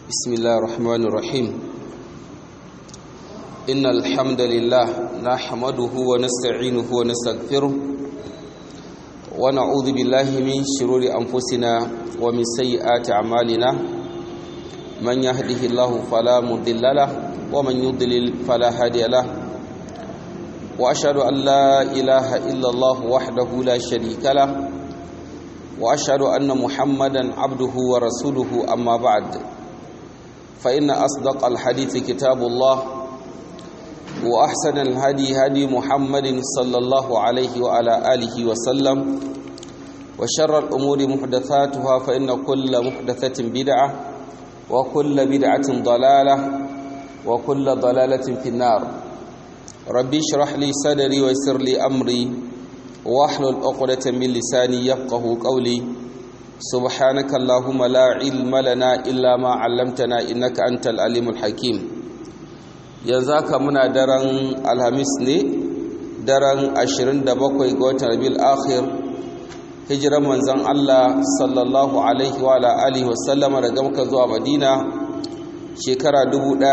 بسم الله الرحمن الرحيم إن الحمد لله نحمده ونستعينه ونستغفره ونعوذ بالله من شرور أنفسنا ومن سيئات أعمالنا من يهده الله فلا مضل له ومن يضلل فلا هادي له وأشهد أن لا إله إلا الله وحده لا شريك له وأشهد أن محمدا عبده ورسوله أما بعد فإن أصدق الحديث كتاب الله وأحسن الهدي هدي محمد صلى الله عليه وعلى آله وسلم وشر الأمور محدثاتها فإن كل محدثة بدعة وكل بدعة ضلالة وكل ضلالة في النار ربي اشرح لي صدري ويسر لي أمري واحلل عقدة من لساني يفقه قولي سبحانك اللهم لا علم لنا إلا ما علمتنا إنك أنت العليم الحكيم ينزاك منا درن الهمس ne daren 27 ga watan Rabiul Akhir hijiran manzon Allah sallallahu alaihi wa alihi wa sallama daga Makka zuwa Madina shekara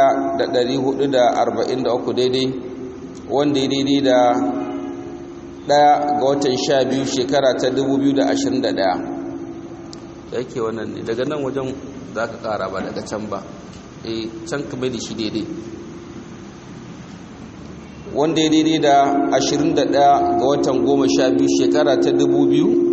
1443 daidai wanda ya daidai da ɗaya ga watan sha biyu shekara ta 2021 da yake wannan ne daga nan wajen za ka ƙara ba daga can ba e can ka bai da shi daidai wanda ya daidai da 21 ga watan goma sha biyu shekara ta 2000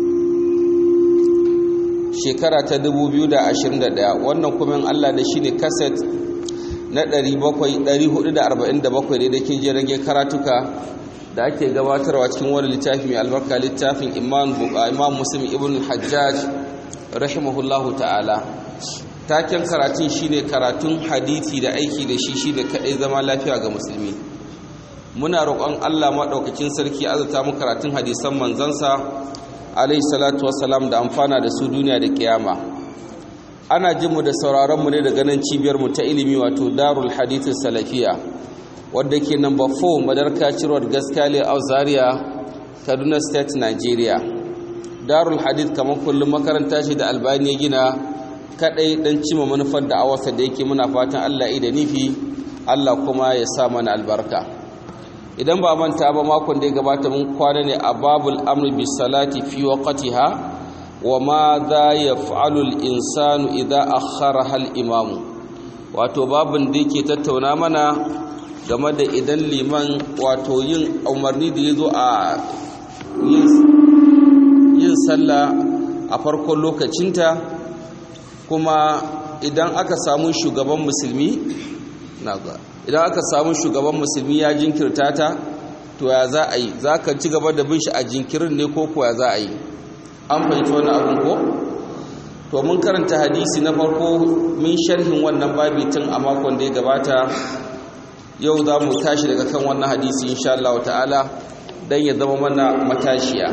shekara ta 2021 wannan kuma Allah da shi ne kaset na 447 da ke jirage karatuka da ake gabatarwa cikin wani littafi mai albarka littafin imam muslim ibn hajjaj rahimahullahu ta'ala taken karatun shine karatun hadithi da aiki da shi shine kadai zama lafiya ga musulmi muna roƙon Allah maɗaukakin sarki azata mu karatun hadisan manzansa alayhi salatu wassalam da amfana da su duniya da kiyama ana jin mu da sauraron mu ne daga nan cibiyar mu ta ilimi wato darul hadith salafiya wadda ke number 4 madarka cirwar gaskali a zaria kaduna state nigeria darul hadith kamar kullum makaranta shi da albani ya gina kadai dan cima manufar da awarsa da yake muna fatan allah da nufi allah kuma ya sa mana albarka idan ba manta ba makon da ya gabata mun kwana ne a babul amri bis salati fi waqtiha wa ma za yaf'alu al insanu idza akhara hal imamu wato babin da yake tattauna mana game da idan liman wato yin umarni da ya zo a yin sallah a farkon lokacinta kuma idan aka samu shugaban musulmi idan aka samu shugaban musulmi ya jinkirta ta to ya za a yi za ka ci gaba da bin shi a jinkirin ne ko kuwa za a yi an fahimci wani abin ko to mun karanta hadisi na farko min sharhin wannan babi tun a makon da ya gabata yau za mu tashi daga kan wannan hadisi insha Allah ta'ala dan ya zama mana matashiya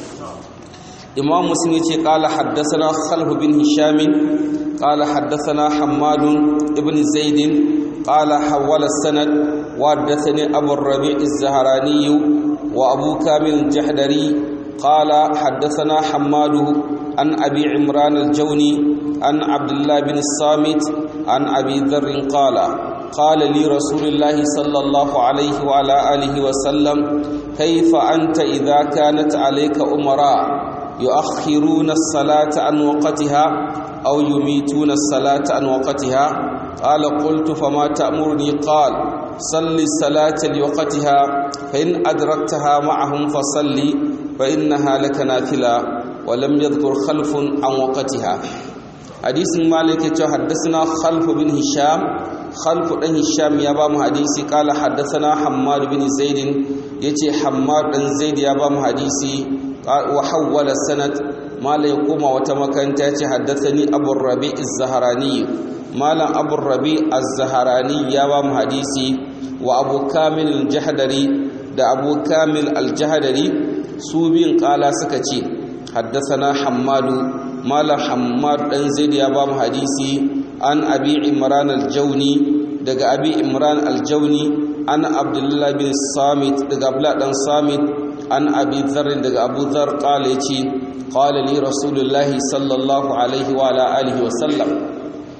imam muslim yace qala haddathana khalf bin hisham qala haddathana hammad ibn zaid qala hawala sanad wa haddathani abu rabi' az-zahrani wa abu kamil al-jahdari qala haddathana hammad an abi imran al-jawni an abdullah bin samit an abi dharr qala قال لي رسول الله صلى الله عليه وعلى آله وسلم كيف أنت إذا كانت عليك أمراء يؤخرون الصلاة عن وقتها أو يميتون الصلاة عن وقتها قال قلت فما تأمرني قال صل الصلاة لوقتها فإن أدركتها معهم فصلي فإنها لك نافلة ولم يذكر خلف عن وقتها حديث مالك حدثنا خلف بن هشام خلف بن هشام يا بام حديثي قال حدثنا حماد بن زيد يتي حماد بن زيد يا بام حديثي وحول السند ما لا يقوم وتمكنت يتي حدثني ابو الربيع الزهراني مالا ابو الربيع الزهراني يا بام حديثي وابو كامل الجحدري da abu kamil aljahadari su biyun kala suka ce haddasana hammadu malam hammad dan zaid ya ba mu hadisi an abi imran al-jawni daga abi imran al-jawni an abdullah bin samit daga abdullah dan samit an abi dharr daga abu dharr qala yace qala li rasulullahi sallallahu alaihi wa ala alihi wa sallam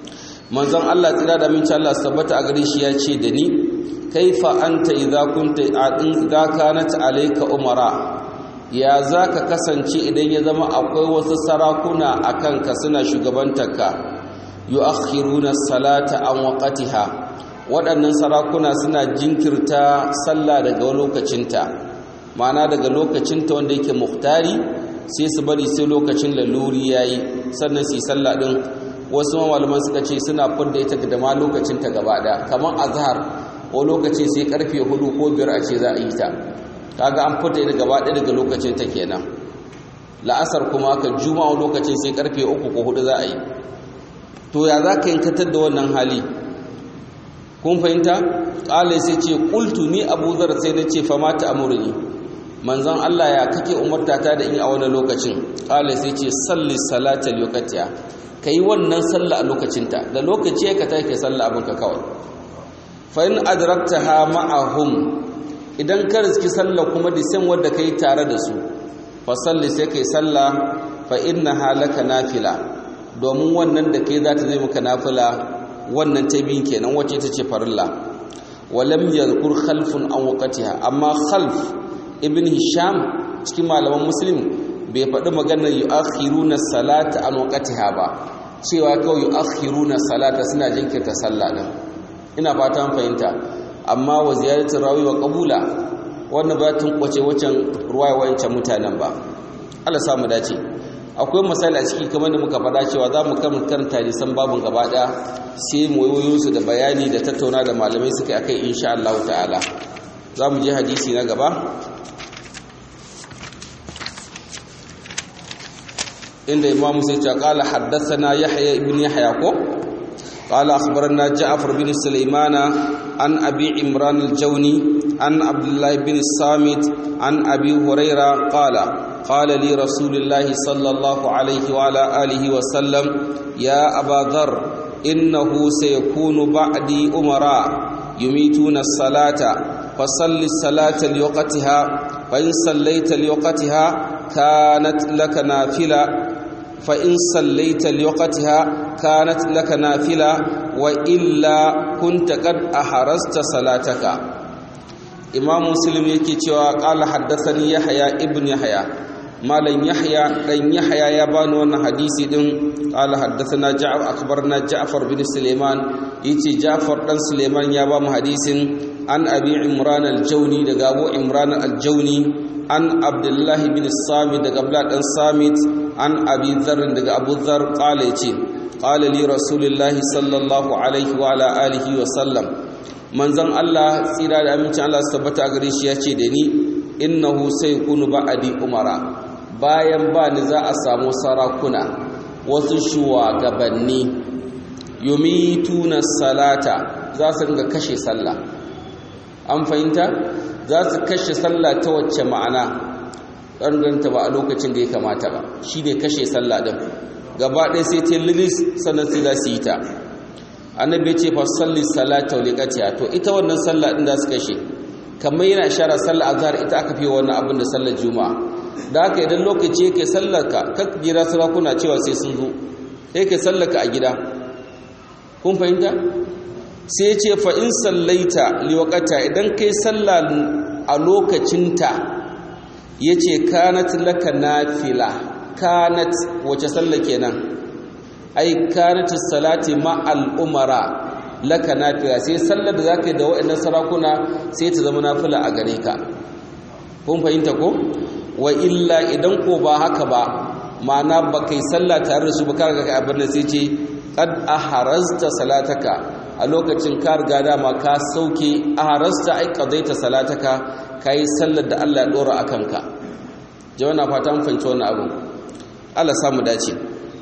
manzon Allah tsira da min Allah tabbata a gare shi ya ce da ni kaifa anta idza kunta idza kanat alayka umara ya zaka kasance idan ya zama akwai wasu sarakuna akan ka suna shugabantarka yu'akhiruna salata an waqtiha waɗannan sarakuna suna jinkirta sallah daga lokacinta ma'ana daga lokacinta wanda yake muhtari sai su bari sai lokacin laluri yayi sannan su yi sallah din wasu malaman suka ce suna fudda ita da ma lokacinta gaba ɗaya kamar azhar ko lokaci sai karfe hudu ko biyar a ce za a yi ta kaga an fita ita gaba ɗaya daga lokacin ta kenan la'asar kuma ka juma'a lokacin sai karfe uku ko hudu za a yi to ya za ka yankatar da wannan hali kun fahimta ƙalai sai ce ƙultu ni abu zar sai na ce fama ta amurni manzan allah ya kake umarta ta da in a wani lokacin ƙalai sai ce salli salatal lokatiya ka yi wannan sallah a lokacinta da lokaci ya ka ta ke sallah abinka kawai fa'in adrakta ha ma'ahum idan ka riski sallah kuma da san wadda ka yi tare da su fa salli sai ka yi sallah fa inna halaka nafila domin wannan da ka yi za ta zai maka nafila wannan ta biyu kenan wacce ta ce farilla walam yadhkur khalfun an waqtiha amma khalf ibn hisham cikin malaman muslim bai faɗi maganar yu'akhiruna salata an waqtiha ba cewa kawai yu'akhiruna salata suna jinkirta sallah din ina fatan fahimta amma wa ziyaratu rawi wa qabula wannan ba tun kwace wacan ruwaya wayancan mutanen ba Allah samu dace akwai misali a ciki kamar da muka faɗa cewa za mu karanta hadisan babun gaba ɗaya sai mu wayoyin su da bayani da tattauna da malamai suka akai insha Allah ta'ala za mu je hadisi na gaba inda imam sai ce qala haddathana yahya ibn yahya ko قال أخبرنا جعفر بن سليمان عن أبي عمران الجوني عن عبد الله بن الصامت عن أبي هريرة قال قال لي رسول الله صلى الله عليه وعلى آله وسلم يا أبا ذر إنه سيكون بعدي أمراء يميتون الصلاة فصل الصلاة لوقتها فإن صليت لوقتها كانت لك نافلة فإن صليت لوقتها كانت لك نافلة وإلا كنت قد أحرزت صلاتك إمام مسلم يكي قال حدثني يحيى ابن يحيى مالن يحيى دن يحيى يا بani wannan hadisi din قال حدثنا جعفر اخبرنا جعفر بن سليمان yace Ja'far dan Suleiman ya ba mu hadisin an Abi Imran al-Jawni daga Abu Imran al-Jawni an Abdullah bin Samit daga Abdullah dan Samit an Abi Dharr daga Abu Dharr qala yace qala li Rasulullah sallallahu alaihi wa ala alihi wa sallam manzon Allah tsira da amincin Allah su tabbata gare shi yace da ni innahu sayakunu ba'di umara bayan ba ni za a samu sarakuna wasu shugabanni yumituna salata za su ringa kashe sallah an fahimta za su kashe sallah ta wacce ma'ana ɗanganta ba a lokacin da ya kamata ba shi ne kashe sallah ɗin gaba ɗaya sai ta lilis sannan sai za su yi ta annabi ce fa salli salata wa liqatiha to ita wannan sallah ɗin za su kashe kamar yana ishara sallah azhar ita aka fi wannan abin da sallar juma'a da haka idan lokaci yake sallarka kar jira sarakuna cewa sai sun zo sai kai sallarka a gida kun fahimta sai ya ce fa in sallaita liwaqata idan kai sallah a lokacinta yace kanat laka nafila kanat wace sallah kenan ai kanat salati ma al umara laka nafila sai sallar da zaka yi da waɗannan sarakuna sai ta zama nafila a gare ka kun fahimta ko wa illa idan ko ba haka ba ma'ana ba kai sallah tare da su ba kaga ka abin da sai ce qad aharazta salataka a lokacin ka riga dama ka sauke aharazta ai qadaita salataka kai sallar da Allah ya dora akan ka jama'a fata mun fahimci wannan abu Allah samu dace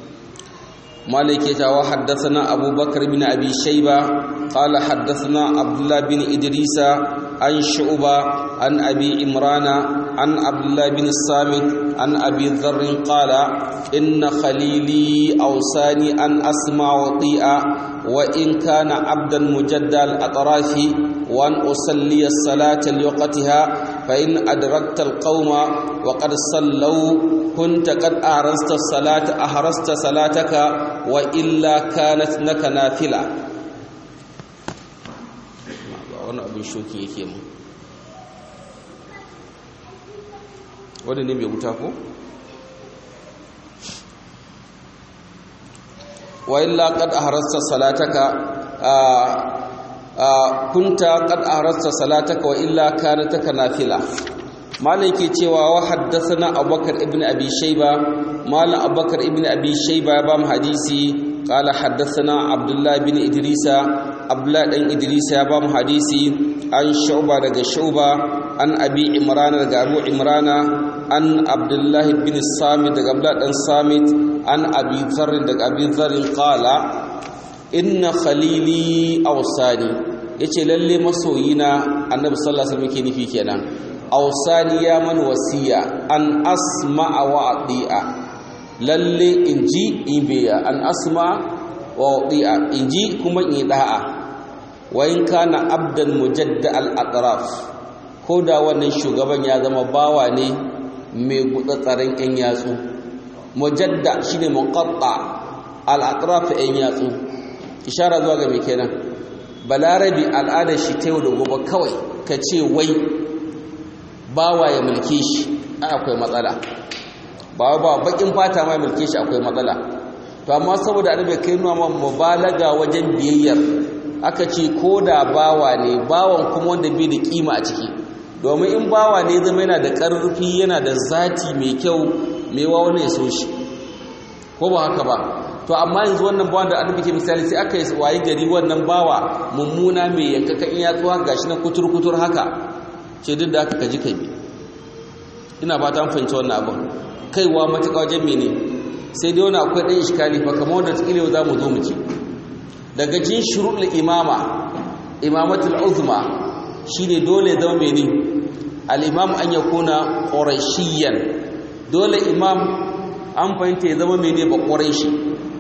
مالك يتوا حدثنا أبو بكر بن أبي شيبة قال حدثنا عبد الله بن إدريس عن شعبة عن أبي عمران عن عبد الله بن الصامت عن أبي ذر قال إن خليلي أوصاني أن أسمع وطيئا وإن كان عبدا مجدى الأطراف وأن أصلي الصلاة لوقتها فإن أدركت القوم وقد صلوا كنت قد أهرست الصلاة أهرست صلاتك وإلا كانت لك نافلة wannan abin shoki yake mu wanda ne mai wuta ko wa illa qad ahrasta salataka kunta qad ahrasta salataka wa illa kanataka nafila malam ke cewa wa haddathana abubakar ibn abi shayba malam abubakar ibn abi shayba ya ba mu hadisi qala haddathana abdullah ibn idrisa abdullah dan idrisa ya ba mu hadisi an shu'ba daga shu'ba an abi imran daga abu imrana an abdullah ibn samit daga abdullah dan samit an abi dharr daga abi dharr qala inna khalili awsani yace lalle masoyina annabi sallallahu alaihi wasallam yake nufi kenan awsani ya man wasiya an asma'a wa ati'a lalle inji ibiya an asma wa ati'a inji kuma in da'a wa in kana abdan mujadda al atraf ko da wannan shugaban ya zama bawa ne mai gutsatsaren yan yatsu mujadda shine muqatta al atraf yan yatsu ishara zuwa ga me kenan balarabi al'adar shi ta yau da gobe kawai ka ce wai bawa ya mulke shi akwai matsala ba ba bakin fata ma mulke shi akwai matsala to amma saboda annabi kai nuna ma mubalaga wajen biyayyar aka ce ko da bawa ne bawan kuma wanda bai da kima a ciki domin in bawa ne zama yana da ƙarfi yana da zati mai kyau mai wa wani ya so shi ko ba haka ba to amma yanzu wannan bawan da annabi ke misali sai aka yi wayi gari wannan bawa mummuna mai yankakan iya tsuwa gashi na kutur kutur haka ce duk da aka kaji kai ina ba ta fahimci wannan abin kaiwa matuƙa wajen mene sai dai wani akwai ɗan iskali fa kamar wanda tsile za mu zo mu ci daga cin shuruɗul imama imamatul uzma shine dole zama mene al-imam an yakuna qurashiyan dole imam an fahimta ya zama mene ba quraishi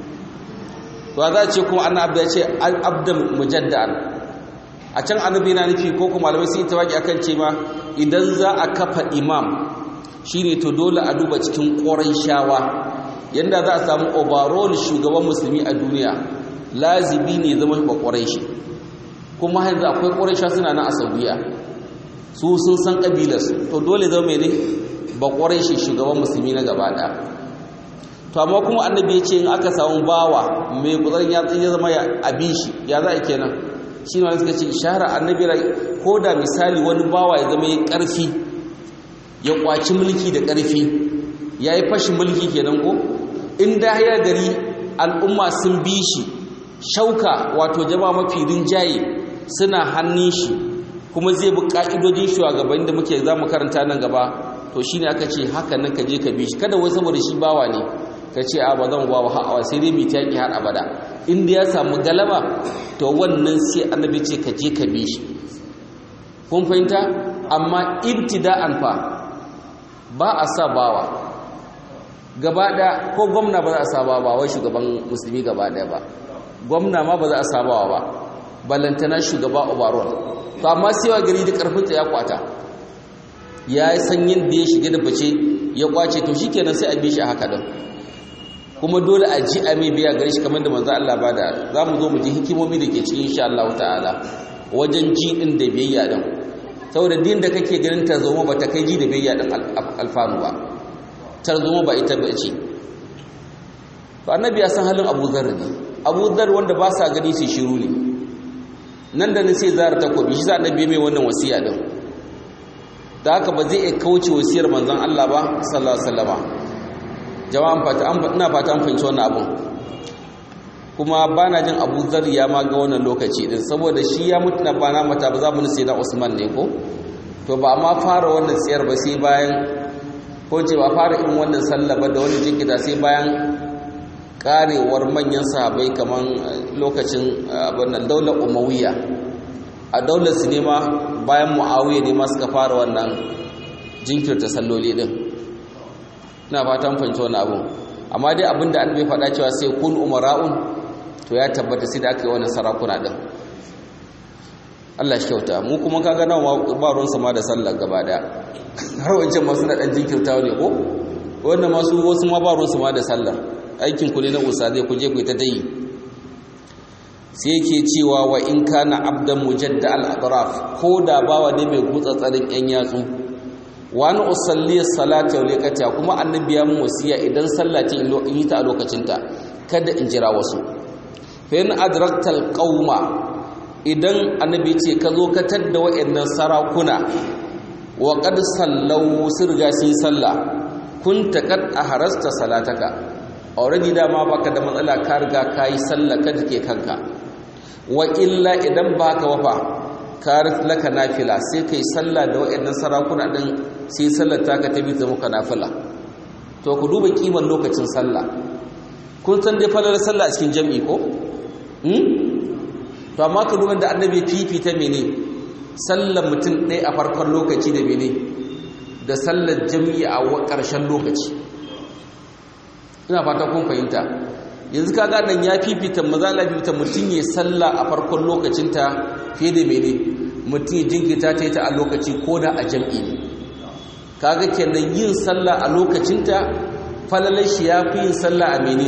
to za ce kuma annabi ya ce abdan mujaddan a can annabi na nufi ko kuma malamai sun yi tawaki akan ce ma idan za a kafa imam shine to dole a duba cikin shawa yanda za a samu overall shugaban musulmi a duniya lazibi ne zama ba shi kuma yanzu akwai ƙuraisha suna nan a saudiya su sun san ƙabilarsu to dole zama ne ba shi shugaban musulmi na gaba ɗaya to amma kuma annabi ya ce in aka samu bawa mai kuzarin ya zama ya abin shi ya za a kenan shi ne suka ce ishara annabi ko da misali wani bawa ya zama ya ƙarfi ya kwaci mulki da ƙarfi ya yi fashin mulki kenan ko in da ya gari al'umma sun bi shi shauka wato jama mafi rinjaye suna hannun shi kuma zai bi ƙa'idodin shugabanni da muke za mu karanta nan gaba to shi ne aka ce haka nan ka je ka bi shi kada wai saboda shi bawa ne ka ce a ba zan ba wa ha'awa sai dai mita yaƙi har abada inda ya samu galaba to wannan sai annabi ce ka je ka bi shi kun fahimta amma ibtida'an fa ba a sa bawa gaba ɗaya ko gwamna ba za a sa bawa ba wai shugaban musulmi gaba ɗaya ba gwamna ma ba za a sa bawa ba ballantana shugaba overall to amma sai wa gari da karfinta ya kwata ya yi san yadda ya shiga da bace ya kwace to shikenan sai a bi shi a haka din kuma dole a ji a mai biya gare shi kamar da manzo Allah ba da za mu zo mu ji hikimomi da ke cikin insha Allah ta'ala wajen ji din da biyayya din saboda din da kake ganin tarzoma ba ta kai ji da biyayya din alfanu ba tarzoma ba ita ba ce to annabi ya san halin Abu Dharr ne Abu Dharr wanda ba sa gani su shiru ne nan da nan sai zara takobi shi sa annabi mai wannan wasiya din da haka ba zai iya kauce wasiyar manzon Allah ba sallallahu alaihi wasallama jama'an fata ina fata an fahimci wannan abun kuma bana jin Abu Dharr ya ma ga wannan lokaci din saboda shi ya mutu na bana mata ba za mu nuse na Usman ne ko to ba ma fara wannan tsayar ba sai bayan ko ce ba fara irin wannan sallah ba da wani jinkita sai bayan karewar manyan sahabai kaman lokacin abin daular umawiya a daular su ne ma bayan mu'awiyya ne ma suka fara wannan jinkirta salloli din ina fatan fahimci wannan abun amma dai abin da an bai faɗa cewa sai kun umara'un to ya tabbata sai da aka yi wannan sarakuna din Allah shi kyauta mu kuma kaga nawa ba ruwan sama da sallah gaba daya har wancan masu na dan jinkirtawa ne ko wannan masu wasu ma ba ruwan sama da sallah aikin ku ne na usa zai ku je ku ta dai sai yake cewa wa in kana abdan mujadda al-atraf ko da bawa ne mai gutsatsarin yan yatsu wa an usalli salata wa liqata kuma annabi ya mun wasiya idan sallah ce in yi ta a lokacin ta kada in jira wasu fa in adraktal qauma idan annabi ce ka zo ka tadda wayannan sarakuna wa qad sallau sirga sun sallah kunta qad aharasta salataka already dama baka da matsala ka riga kai sallah kada ke kanka wa illa idan baka wafa karat laka nafila sai kai sallah da wayannan sarakuna din sai sallar taka ta bi ta muka nafila to ku duba kiman lokacin sallah kun san dai falar sallah a cikin jami'i ko hmm to amma ka duba da annabi fifita mene sallar mutum ɗaya a farkon lokaci da mene da sallar jami'i a ƙarshen lokaci ina fata kun fahimta yanzu kaga nan ya fifita mazala fifita mutum ya salla a farkon lokacinta fiye da mene mutum ya jinkita ta yi ta a lokaci ko da a jam'i ne kaga kenan yin salla a lokacinta falalar shi ya fi yin salla a mene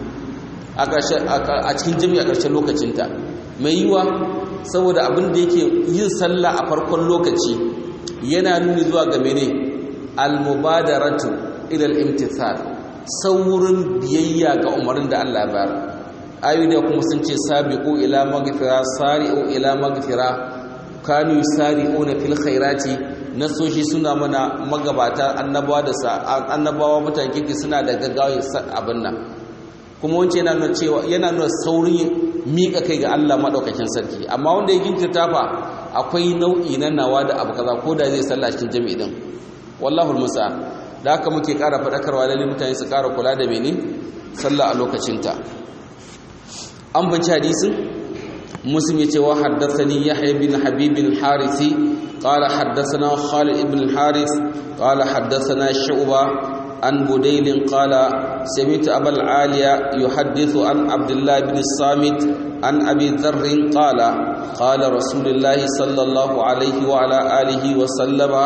a cikin jam'i a ƙarshen lokacinta mai yiwa saboda abin da yake yin salla a farkon lokaci yana nuni zuwa ga mene al-mubadaratu ila al-imtithal saurin biyayya ga umarin da Allah bayar ayu da kuma sun ce sabiqu ila maghfira sari'u ila maghfira kanu yusari'una fil khairati nasoshi suna mana magabata annabawa da annabawa mutane kike suna da gaggawa abin nan kuma wance yana nuna cewa yana nuna saurin mika kai ga Allah madaukakin sarki amma wanda ya jinkirta fa akwai nau'i na nawa da abu kaza ko da zai sallah cikin jami'i din wallahu almusta'an da haka muke ƙara faɗakarwa lalle mutane su ƙara kula da mene sallah a lokacinta an banci hadisin muslim yace wa haddathani yahya bin habib bin harisi qala haddathana khalid ibn al-haris qala haddathana shu'ba an budayl qala sami'tu abul aliya yuhaddithu an abdullah bin samit an abi dharr qala qala rasulullah sallallahu alayhi wa ala alihi wa sallama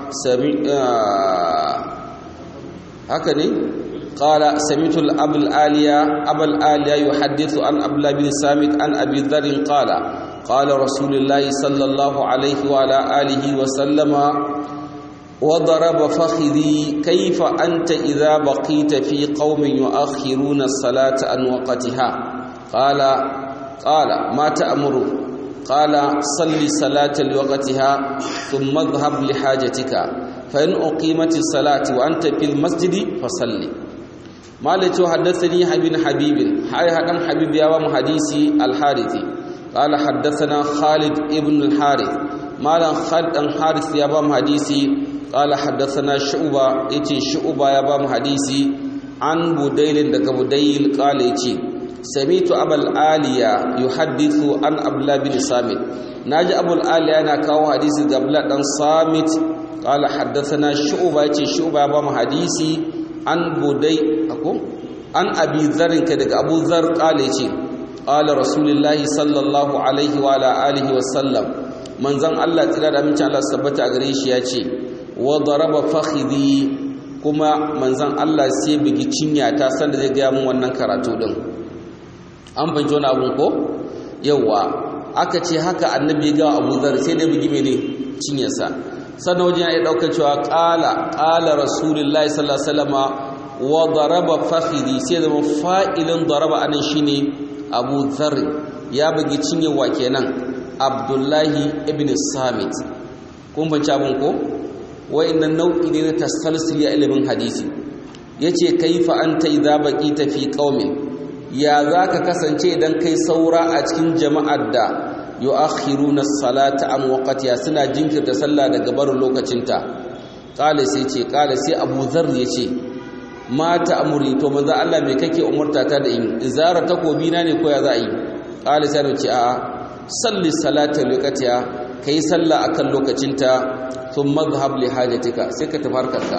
sami'a haka ne qala sami'tu al-abul aliya abul aliya yuhaddithu an abdullah bin samit an abi dharr qala qala rasulullah sallallahu alayhi wa ala alihi wa sallama وضرب فخذي كيف أنت إذا بقيت في قوم يؤخرون الصلاة عن وقتها قال قال ما تأمر قال صل صلاة لوقتها ثم اذهب لحاجتك فإن أقيمت الصلاة وأنت في المسجد فصلي ما لتو حدثني حبيب حبيب هاي هدم حبيب يا حديثي الحارثي قال حدثنا خالد ابن الحارث ما خالد الحارث يا حديثي قال حدثنا شعبة يتي شعبة يا حديثي عن بديل دك بديل قال يتي سميت أبا الآلية يحدث عن أبلا بن صامت ناجي أبو الآلية أنا كاو حديث قبل أن صامت قال حدثنا شعبة يتي شعبة يا حديثي عن بدي أكو عن أبي ذر كدك أبو ذر قال يتي قال رسول الله صلى الله عليه وعلى آله وسلم من زن الله تلا من الله سبت أغريش يتي وضرب فخذي kuma manzon Allah sai bigi cinya ta san da zai ga mun wannan karatu din an banci wani abun ko yawa aka ce haka annabi ga Abu Dharr sai da bigi mene cinyarsa sannan wajen ya dauka cewa qala qala rasulullahi sallallahu alaihi wasallama wa daraba fakhidi sai da fa'ilin daraba anan shine Abu Dharr ya bigi cinyar wa kenan Abdullahi ibn Samit kun banci abun ko wa'annan nau'i ne na tasalsul ya ilimin hadisi yace kaifa anta idza baqita fi qaumin ya zaka kasance idan kai saura a cikin jama'ar da yu'akhiruna as-salata an waqtiha suna jinkirta sallah daga barin lokacinta qala sai ce qala sai Abu Dharr yace ma ta'muri to manzo Allah me kake umurta ta da in izara takobi na ne ko ya za a yi qala sai ce a'a salli salata lokaciya kai sallah akan lokacinta sun mazhab li hajatika sai ka tafi harkarka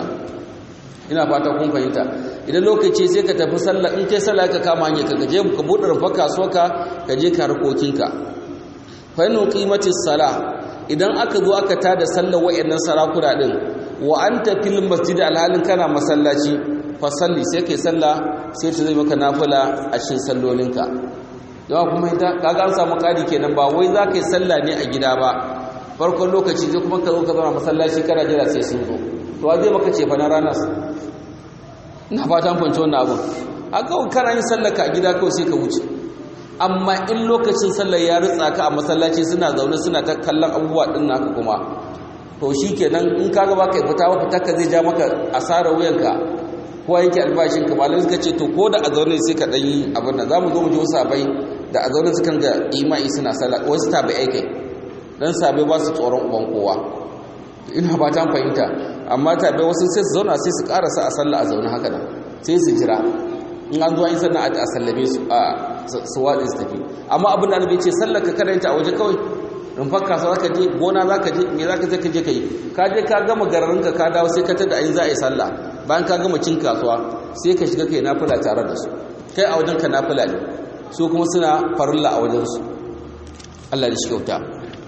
ina fata kun fahimta idan lokaci sai ka tafi sallah in kai sallah ka kama hanyar ka je ka buɗe rufa kasuwarka ka je ka harkokinka fa in qimatis sala idan aka zo aka tada sallar wayannan sarakuna din wa anta fil masjid alhalin kana masallaci fa salli sai kai sallah sai ta zai maka nafila a cikin sallolinka yawa kuma ita kaga an samu kadi kenan ba wai za ka yi sallah ne a gida ba farkon lokaci sai kuma ka zo ka zama masallaci kana jira sai sun zo to zai maka ce fa na ranar ina fatan fahimci wannan abin a kawai kana yin sallar ka a gida kawai sai ka wuce amma in lokacin sallar ya ritsa ka a masallaci suna zaune suna ta kallon abubuwa din naka kuma to shi kenan in ka gaba ka fita wa fitar ka zai ja maka asarar wuyanka ko yanke albashin ka malamai suka ce to ko da a zaune sai ka dan yi abin nan za mu zo mu ji wasu abai da a zaune sukan ga imai suna sallah wasu tabi aikai dan sabai ba su tsoron uban kowa ina ba ta fahimta amma tabi wasu sai su zauna sai su karasa a sallah a zaune haka nan sai su jira in an zuwa yi sannan a sallame su a su waɗe su tafi amma abin da annabi ce sallar ka karanta a waje kawai rumfar kasuwa za ka je gona za ka je me za ka je ka je ka yi ka je ka gama gararinka ka dawo sai ka tada ayin za a yi sallah bayan ka gama cin kasuwa sai ka shiga kai nafila tare da su kai a wajen ka nafila ne su kuma suna farilla a wajen su Allah da shi kyauta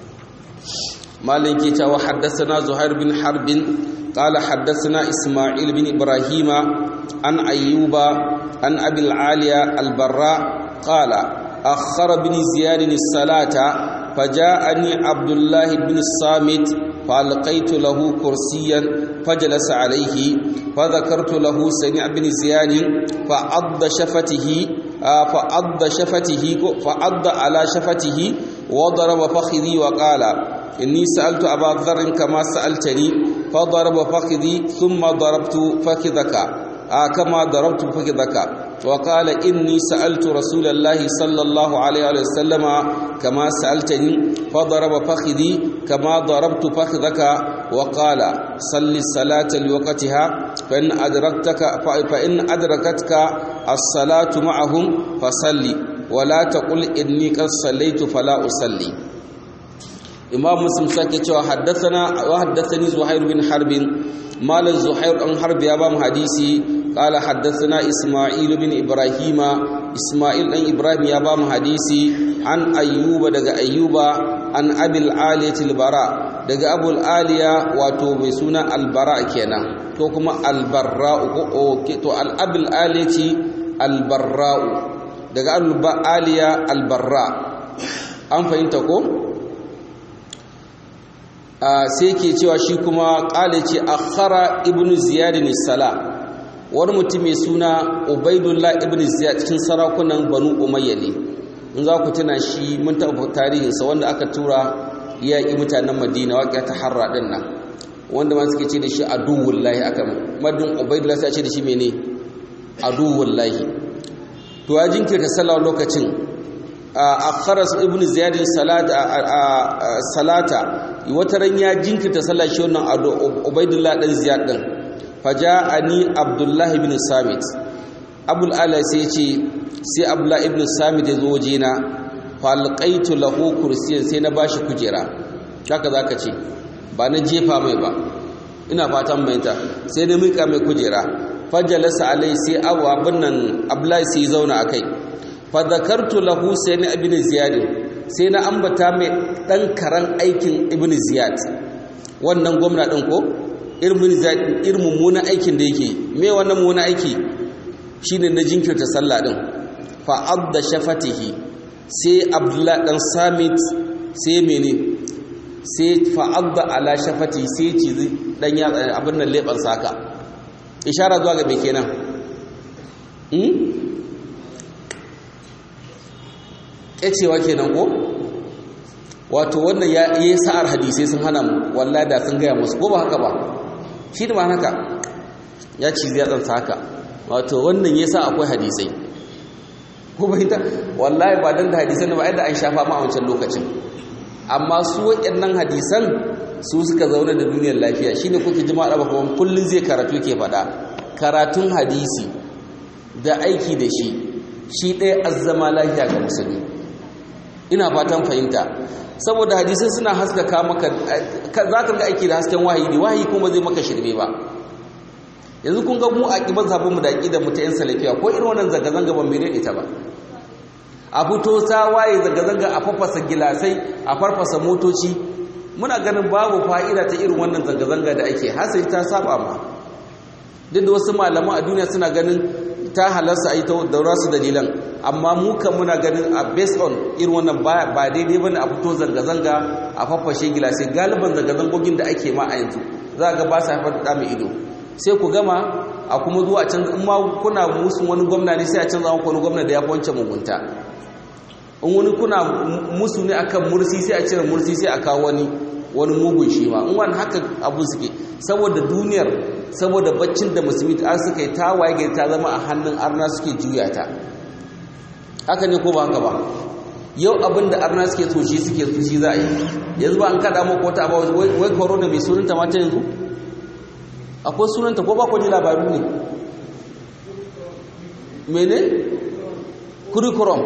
malin ke cewa haddathana zuhair bin harbin قال حدثنا إسماعيل بن إبراهيم عن أيوب عن أبي العالية البراء قال أخر بن زياد الصلاة فجاءني عبد الله بن الصامت فألقيت له كرسيا فجلس عليه فذكرت له سمع بن زياد فعض شفته فعض شفته فعض على شفته وضرب فخذي وقال إني سألت أبا ذر كما سألتني فضرب فخذي ثم ضربت فخذك آه كما ضربت فخذك وقال إني سألت رسول الله صلى الله عليه وسلم كما سألتني فضرب فخذي كما ضربت فخذك وقال صل الصلاة لوقتها فإن أدركتك فإن أدركتك الصلاة معهم فصلي ولا تقل إني قد صليت فلا أصلي imam muslim sake cewa haddathana wa haddathani zuhair bin harb mal zuhair an harb ya ba mu hadisi qala haddathana isma'il bin ibrahima isma'il dan ibrahim ya ba mu hadisi an ayyuba daga ayyuba an abil aliyati albara daga abul aliya wato mai suna albara kenan to kuma albarra ko to al abil aliyati albarra daga al aliya albarra an fahimta ko sai ke cewa shi kuma ƙale ce akhara ibn ziyad sala wani mutum mai suna ubaidullah ibn ziyad cikin sarakunan banu umayya ne in za ku tuna shi mun taɓa tarihinsa wanda aka tura yaƙi mutanen madina waƙiya ta harra ɗin nan wanda ma suke ce da shi aduwullahi aka madin ubaidullah sai ce da shi mene aduwullahi to ya jinkirta sallah lokacin akharas ibn ziyad salata salata wata ran ya jinkirta sallah shi wannan ubaidullah dan ziyad din faja'ani abdullah ibn samit abul ala sai ce sai abdullah ibn samit ya zo waje na falqaitu lahu kursiyan sai na bashi kujera haka zaka ce ba na jefa mai ba ina fatan bayanta sai na mika mai kujera fajalasa alai sai abu abin nan abdullahi sai zauna akai fadakartu lahu sayyid ibn ziyad sai na ambata mai dan karan aikin ibn ziyad wannan gwamna din ko irin ziyad irin mummunan aikin da yake me wannan mummunan aiki shine na jinkirta sallah din fa adda shafatihi sai abdullah dan samit sai mene sai fa adda ala shafati sai ci dan ya abin nan leban saka ishara zuwa ga me kenan ƙyacewa kenan ko wato wannan ya yi sa'ar hadisai sun hana mu wallah da sun gaya musu ko ba haka ba shi da ma haka ya ci zai ɗansa haka wato wannan ya sa akwai hadisai ko ba ita wallahi ba don da hadisan ba yadda an shafa ma a wancan lokacin amma su waɗannan hadisan su suka zaune da duniyar lafiya shine kuke jima'a ba kuma kullum zai karatu ke faɗa karatun hadisi da aiki da shi shi ɗaya azzama lafiya ga musulmi ina fatan fahimta saboda hadisai suna haskaka maka za ka ga aiki da hasken wahayi ne wahayi kuma zai maka shirme ba yanzu kun ga mu a ƙibar zabin mu da aƙidar mu ta yan salafiya ko irin wannan zanga-zanga ban mere ita ba a fito ta waye zanga-zanga a fafasa gilasai a farfasa motoci muna ganin babu fa'ida ta irin wannan zanga-zanga da ake hasari ta saba ma duk da wasu malaman a duniya suna ganin ta halarsa a yi da rasu dalilan amma mu kan muna ganin a based on irin wannan ba daidai bane a fito zanga-zanga a fafashe gilasai galiban zanga-zangogin da ake ma a yanzu za ga ba sa haifar da mai ido sai ku gama a kuma zuwa can in ma kuna musun wani gwamna ne sai a canza muku wani gwamna da ya fi wancan mugunta in wani kuna musu ne akan mursi sai a cire mursi sai a kawo wani wani mugun shi ma in wani haka abu suke saboda duniyar saboda baccin da musulmi ta suka yi ta waye ta zama a hannun arna suke juya ta haka ne ko ba haka ba yau abin da arna suke so shi suke so shi za a yi yanzu ba an kada mu ko ta ba wai corona mai sunanta ma ta yanzu akwai sunanta ko ba ku ji labaru ne mene curriculum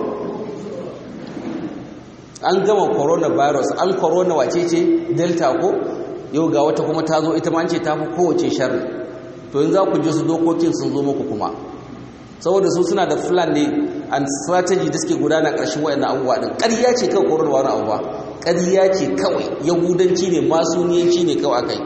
an gama coronavirus an corona wace ce delta ko yau ga wata kuma ta zo ita ma ce ta fi kowace sharri to yanzu za ku ji su dokokin sun zo muku kuma saboda su suna da plan ne and strategy da suke gudana ƙarshen wayannan abubuwa din ƙarya ce kawai corona wani abu ba ƙarya ce kawai yahudanci ne masuniyanci ne kawai akai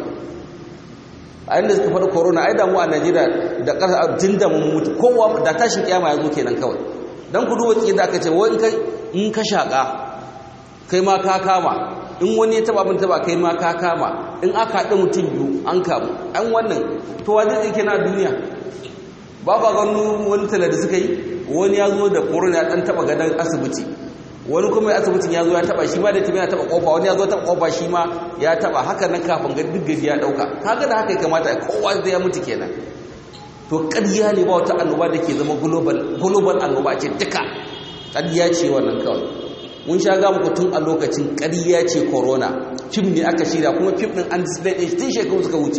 a inda suka faɗi corona ai damu a najeriya da ƙasa tun da mun mutu kowa da tashin kiyama ya zo kenan kawai dan ku duba da aka ce wai in ka shaƙa kai ma ka kama in wani ya taba abin taba kai ma ka kama in aka haɗa mutum biyu an kamu an wannan to wa zai ke na duniya ba ba gano wani tala da suka yi wani ya zo da corona ya ɗan taba gadon asibiti wani kuma asibitin ya zo ya taba shi ma da tumi ya taba kofa wani ya zo taba kofa shi ma ya taba haka nan kafin ga duk gaji ya ɗauka kaga da haka ya kamata kowa zai ya mutu kenan to ƙarya ne ba wata annoba da ke zama global annoba ce duka ƙarya ce wannan kawai mun sha ga muku tun a lokacin ƙarya ce corona fim ne aka shirya kuma fim ɗin an display ɗin tun shekaru suka wuce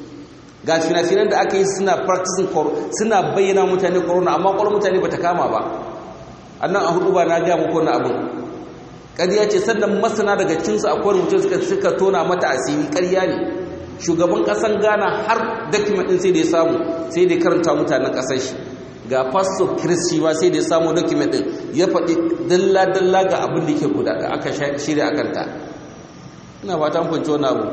ga fina-finan da aka yi suna practicing suna bayyana mutane corona amma ƙwarar mutane ba ta kama ba annan a hudu ba na gaya muku na abin ƙarya ce sannan masana daga cinsu akwai rubuce suka suka tona mata asiri ƙarya ne shugaban ƙasan ghana har document ɗin sai da ya samu sai da ya karanta mutanen ƙasar shi ga pastor chris shi ba sai da ya samu document din ya faɗi dalla-dalla ga abin da ke guda da aka shirya a kanta ina fata kwanci wani abu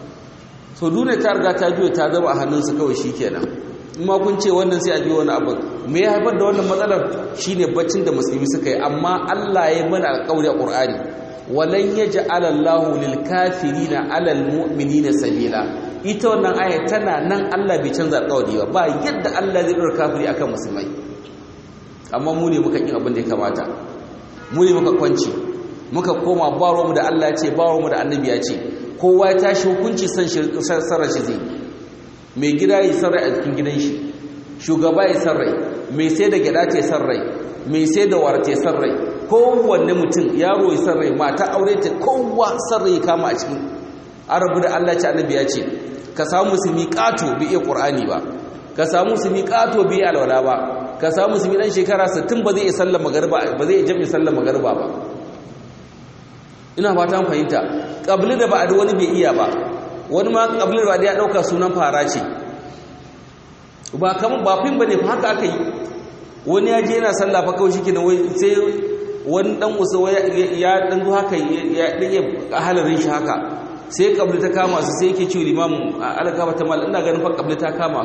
so duniya ta riga ta juya ta zama a hannunsu kawai shi kenan in ma kun ce wannan sai a biyo wani abu me ya haifar da wannan matsalar shine baccin da musulmi suka yi amma allah ya mana alƙawari a ƙur'ani walan yaj'ala Allahu lil kafirina 'alal mu'minina sabila ita wannan aya tana nan Allah bai canza alƙawari ba ba yadda Allah zai dora kafiri akan musulmai amma mu ne muka kin abin da ya kamata mu ne muka kwanci muka koma baro mu da Allah ya ce baro mu da annabi ya ce kowa ya tashi hukunci san sarra shi zai mai gida yi sarrai a cikin gidan shi shugaba yi sarrai mai sai da gida ce sarrai mai sai da warte sarrai kowanne mutum yaro ya sarrai mata aure ta kowa sarrai kama a cikin arabu da Allah ce annabi ya ce ka samu musulmi kato bi iya qur'ani ba ka samu musulmi kato bi iya alwala ba ka samu musulmi dan shekara 60 ba zai iya sallar magriba ba zai iya jami'in sallar magriba ba ina fata mun fahimta qabli da ba'd wani bai iya ba wani ma qabli da ba'd ya dauka sunan fara ce ba kaman ba fin bane fa haka aka yi wani ya je yana sallah fa kawai shike wai sai wani dan usa ya dan zo haka ya dage halarin shi haka sai kabli ta kama su sai yake cewa limamu algaba ta mal ina ganin fa kabli ta kama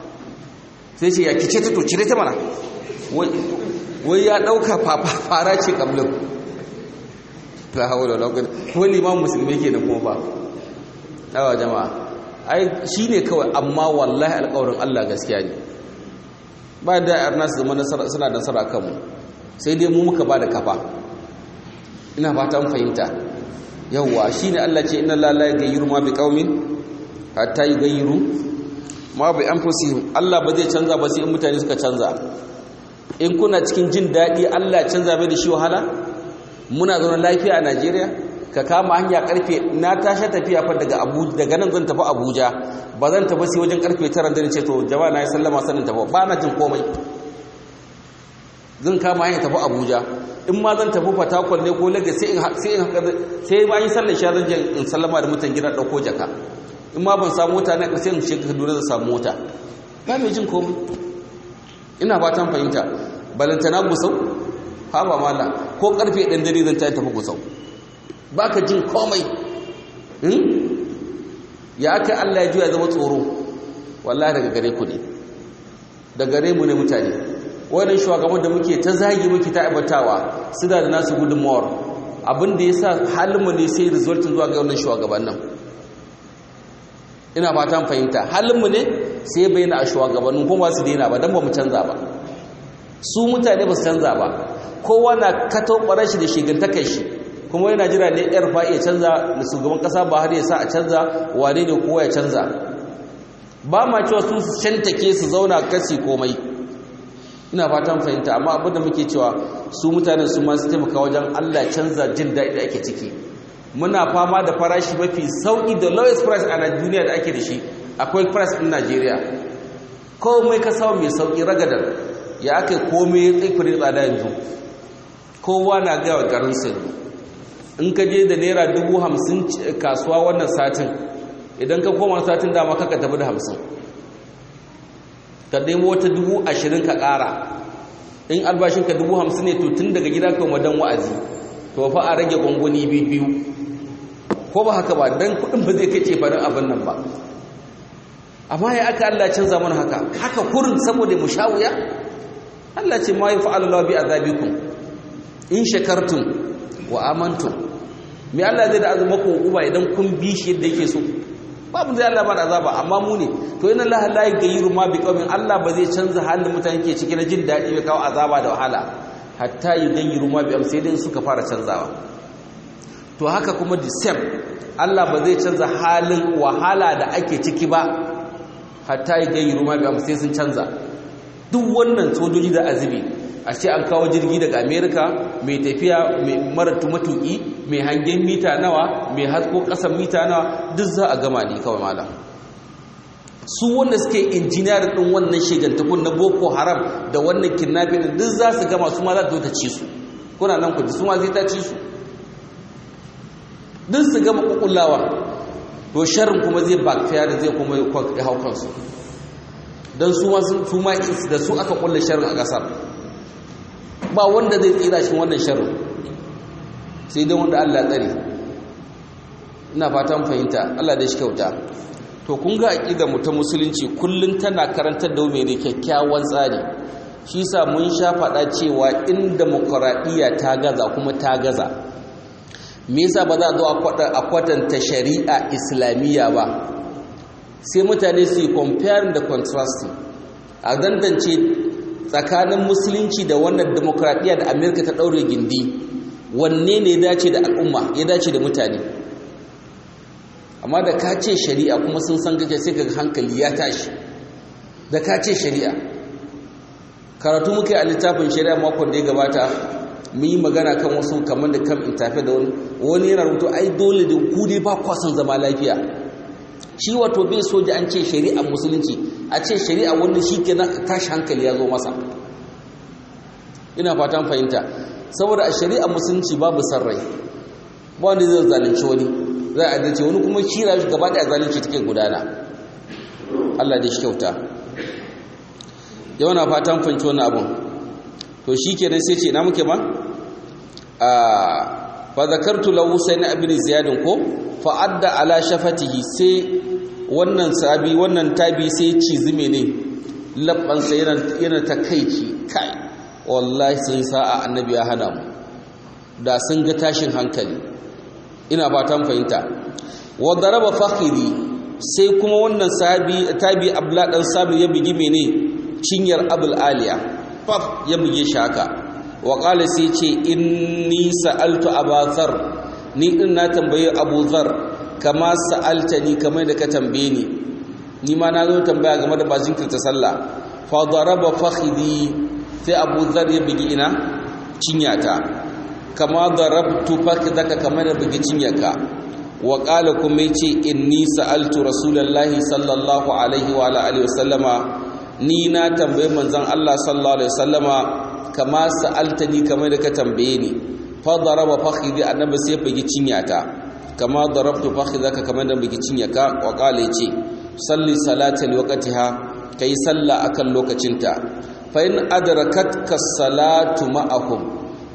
sai ce ya kice ta to cire ta mana wai ya dauka fara ce kablin la hawla wala quwwata ko limamu musulmi kenan kuma ba awa jama'a ai shine kawai amma wallahi alƙawarin Allah gaskiya ne ba da arna su zama suna da nasara kanmu sai dai mu muka ba da kafa ina fata mun fahimta yawwa shine Allah ce inna la la yughayyiru ma biqaumin hatta yughayyiru ma bi anfusihim Allah ba zai canza ba sai in mutane suka canza in kuna cikin jin dadi Allah canza bai da shi wahala muna zaune lafiya a Najeriya ka kama hanya karfe na tashi tafiya fa daga Abuja daga nan zan tafi Abuja ba zan tafi sai wajen karfe 9 da ce to jama'a na yi sallama sanin tafi ba na jin komai zan kama hanya tafi Abuja in ma zan tafi fatakwal ne ko lagos sai in sai ba yi sallar shi zan in sallama da mutan gida ɗauko jaka in ma ban samu mota na sai in shiga kaduna zan samu mota ba mai jin komai ina fatan fahimta balantana gusau ha ba mala ko karfe ɗan dare zan ta tafi kusau ba ka jin komai ya aka Allah ya juya zama tsoro wallahi daga gare ku ne da gare mu ne mutane wannan shugaban da muke ta zagi muke ta aibatawa su da nasu gudunmawar abin da ya sa halinmu ne sai resultin zuwa ga wannan shugaban nan ina fatan fahimta halinmu ne sai ya bayyana a shugabannin kuma su daina ba don ba mu canza ba su mutane ba su canza ba kowa na kato ɓarar shi da shigantakar shi kuma yana jira ne yar fa ya canza da shugaban ƙasa ba har ya sa a canza wane ne kowa ya canza ba ma cewa su su shantake su zauna kasi komai ina fatan fahimta amma abin da muke cewa su mutane su ma su taimaka wajen Allah canza jin daɗi da ake ciki muna fama da farashi mafi sauƙi da lowest price a duniya da ake da shi akwai price ɗin Najeriya komai ka samu mai sauƙi ragadar ya aka komai ya tsaikuri tsada yanzu kowa na gaya wa garin su in ka je da naira dubu hamsin kasuwa wannan satin idan ka koma satin dama kaka tafi da hamsin ka nemo wata dubu ashirin ka ƙara in albashinka dubu hamsin ne to tun daga gida kan wadan wa'azi to fa a rage gwangwani biyu ko ba haka ba don kuɗin ba zai kai farin abin nan ba amma ya aka Allah canza mana haka haka kurin saboda mu sha wuya Allah ce ma yi fa'alallahu bi azabikum in shakartum wa amantum me Allah zai da azumaku uba idan kun bi shi yadda yake so babu zai Allah ba da azaba amma mu ne to inna Allah la yughayyiru ma bi qaumin Allah ba zai canza halin mutane ke ciki na jin dadi bai kawo azaba da wahala hatta yughayyiru ma bi amsalin suka fara canzawa to haka kuma the same Allah ba zai canza halin wahala da ake ciki ba hatta yughayyiru ma bi amsalin sun canza duk wannan sojoji da azubi a ce an kawo jirgi daga America mai tafiya mai mara matuki mai hangen mita nawa mai hasko kasan mita nawa duk za a gama ne kawai malam su wanda suke injiniyar din wannan shigantakun na boko haram da wannan kidnapping din duk za su gama su ma za ta ta ci su kuna nan kudi su ma zai ta ci su duk su gama kukullawa to sharrin kuma zai backfire da zai kuma hau kansu don su ma su ma da su aka kulle sharrin a kasar ba wanda zai tsira shi wannan sharrin sai dai wanda Allah tsare ina fatan fahimta Allah da shi kyauta to kun ga aqidar mu ta musulunci kullun tana karantar da mu ne kyakkyawan tsari shi sa mun sha faɗa cewa in demokradiya ta gaza kuma ta gaza me yasa ba za a zo a kwatanta shari'a islamiyya ba sai mutane su yi comparing da contrasting a dandance tsakanin musulunci da wannan demokradiya da amerika ta ɗaure gindi wanne ne ya dace da al'umma ya dace da mutane amma da ka ce shari'a kuma sun san gaje sai kaga hankali ya tashi da ka ce shari'a karatu muke a littafin shari'a makon da ya gabata mun yi magana kan wasu kamar da kam intafe da wani wani yana rubutu ai dole da ku dai ba kwa son zama lafiya shi wato bai so da an ce shari'a musulunci a ce shari'a wanda shi ke tashi hankali ya zo masa ina fatan fahimta saboda a shari'a musulunci babu sarrai ba wanda zai zalunci wani za a adalci wani kuma shi rayu gaba da zalunci take gudana Allah da shi kyauta yau na fatan fahimci wani abun to shi kenan sai ce na muke ba a fa zakartu lahu sai na abin ziyadin ko fa adda ala shafatihi sai wannan sabi wannan tabi sai cizi ne labban sai yana takaici kai wallahi sun sa'a annabi ya hana mu da sun ga tashin hankali ina fatan fahimta wa daraba fakhiri sai kuma wannan sabi tabi abla dan sabi ya bigi mene cinyar abul aliya faf ya buge shi haka wa qala sai ce inni sa'altu abazar ni din na tambaye abu zar kama sa'altani kamar da ka tambaye ni ni ma na zo tambaya game da bazin kirta sallah fa daraba fakhidi sai abu zar ya bigi ina cinyata kama darabtu fakidaka kamar da bigi cinyarka wa qala kuma yace inni sa'altu rasulullahi sallallahu alaihi wa alihi wasallama ni na tambaye manzon Allah sallallahu alaihi wasallama kama sa'altani kamar da ka tambaye ni fa daraba fakhidi annabi sai bigi cinyata kama darabtu fakhidaka kamar da bigi cinyaka wa qala yace salli salata liwaqtiha kai salla akan lokacinta fa in adrakatka salatu ma'ahum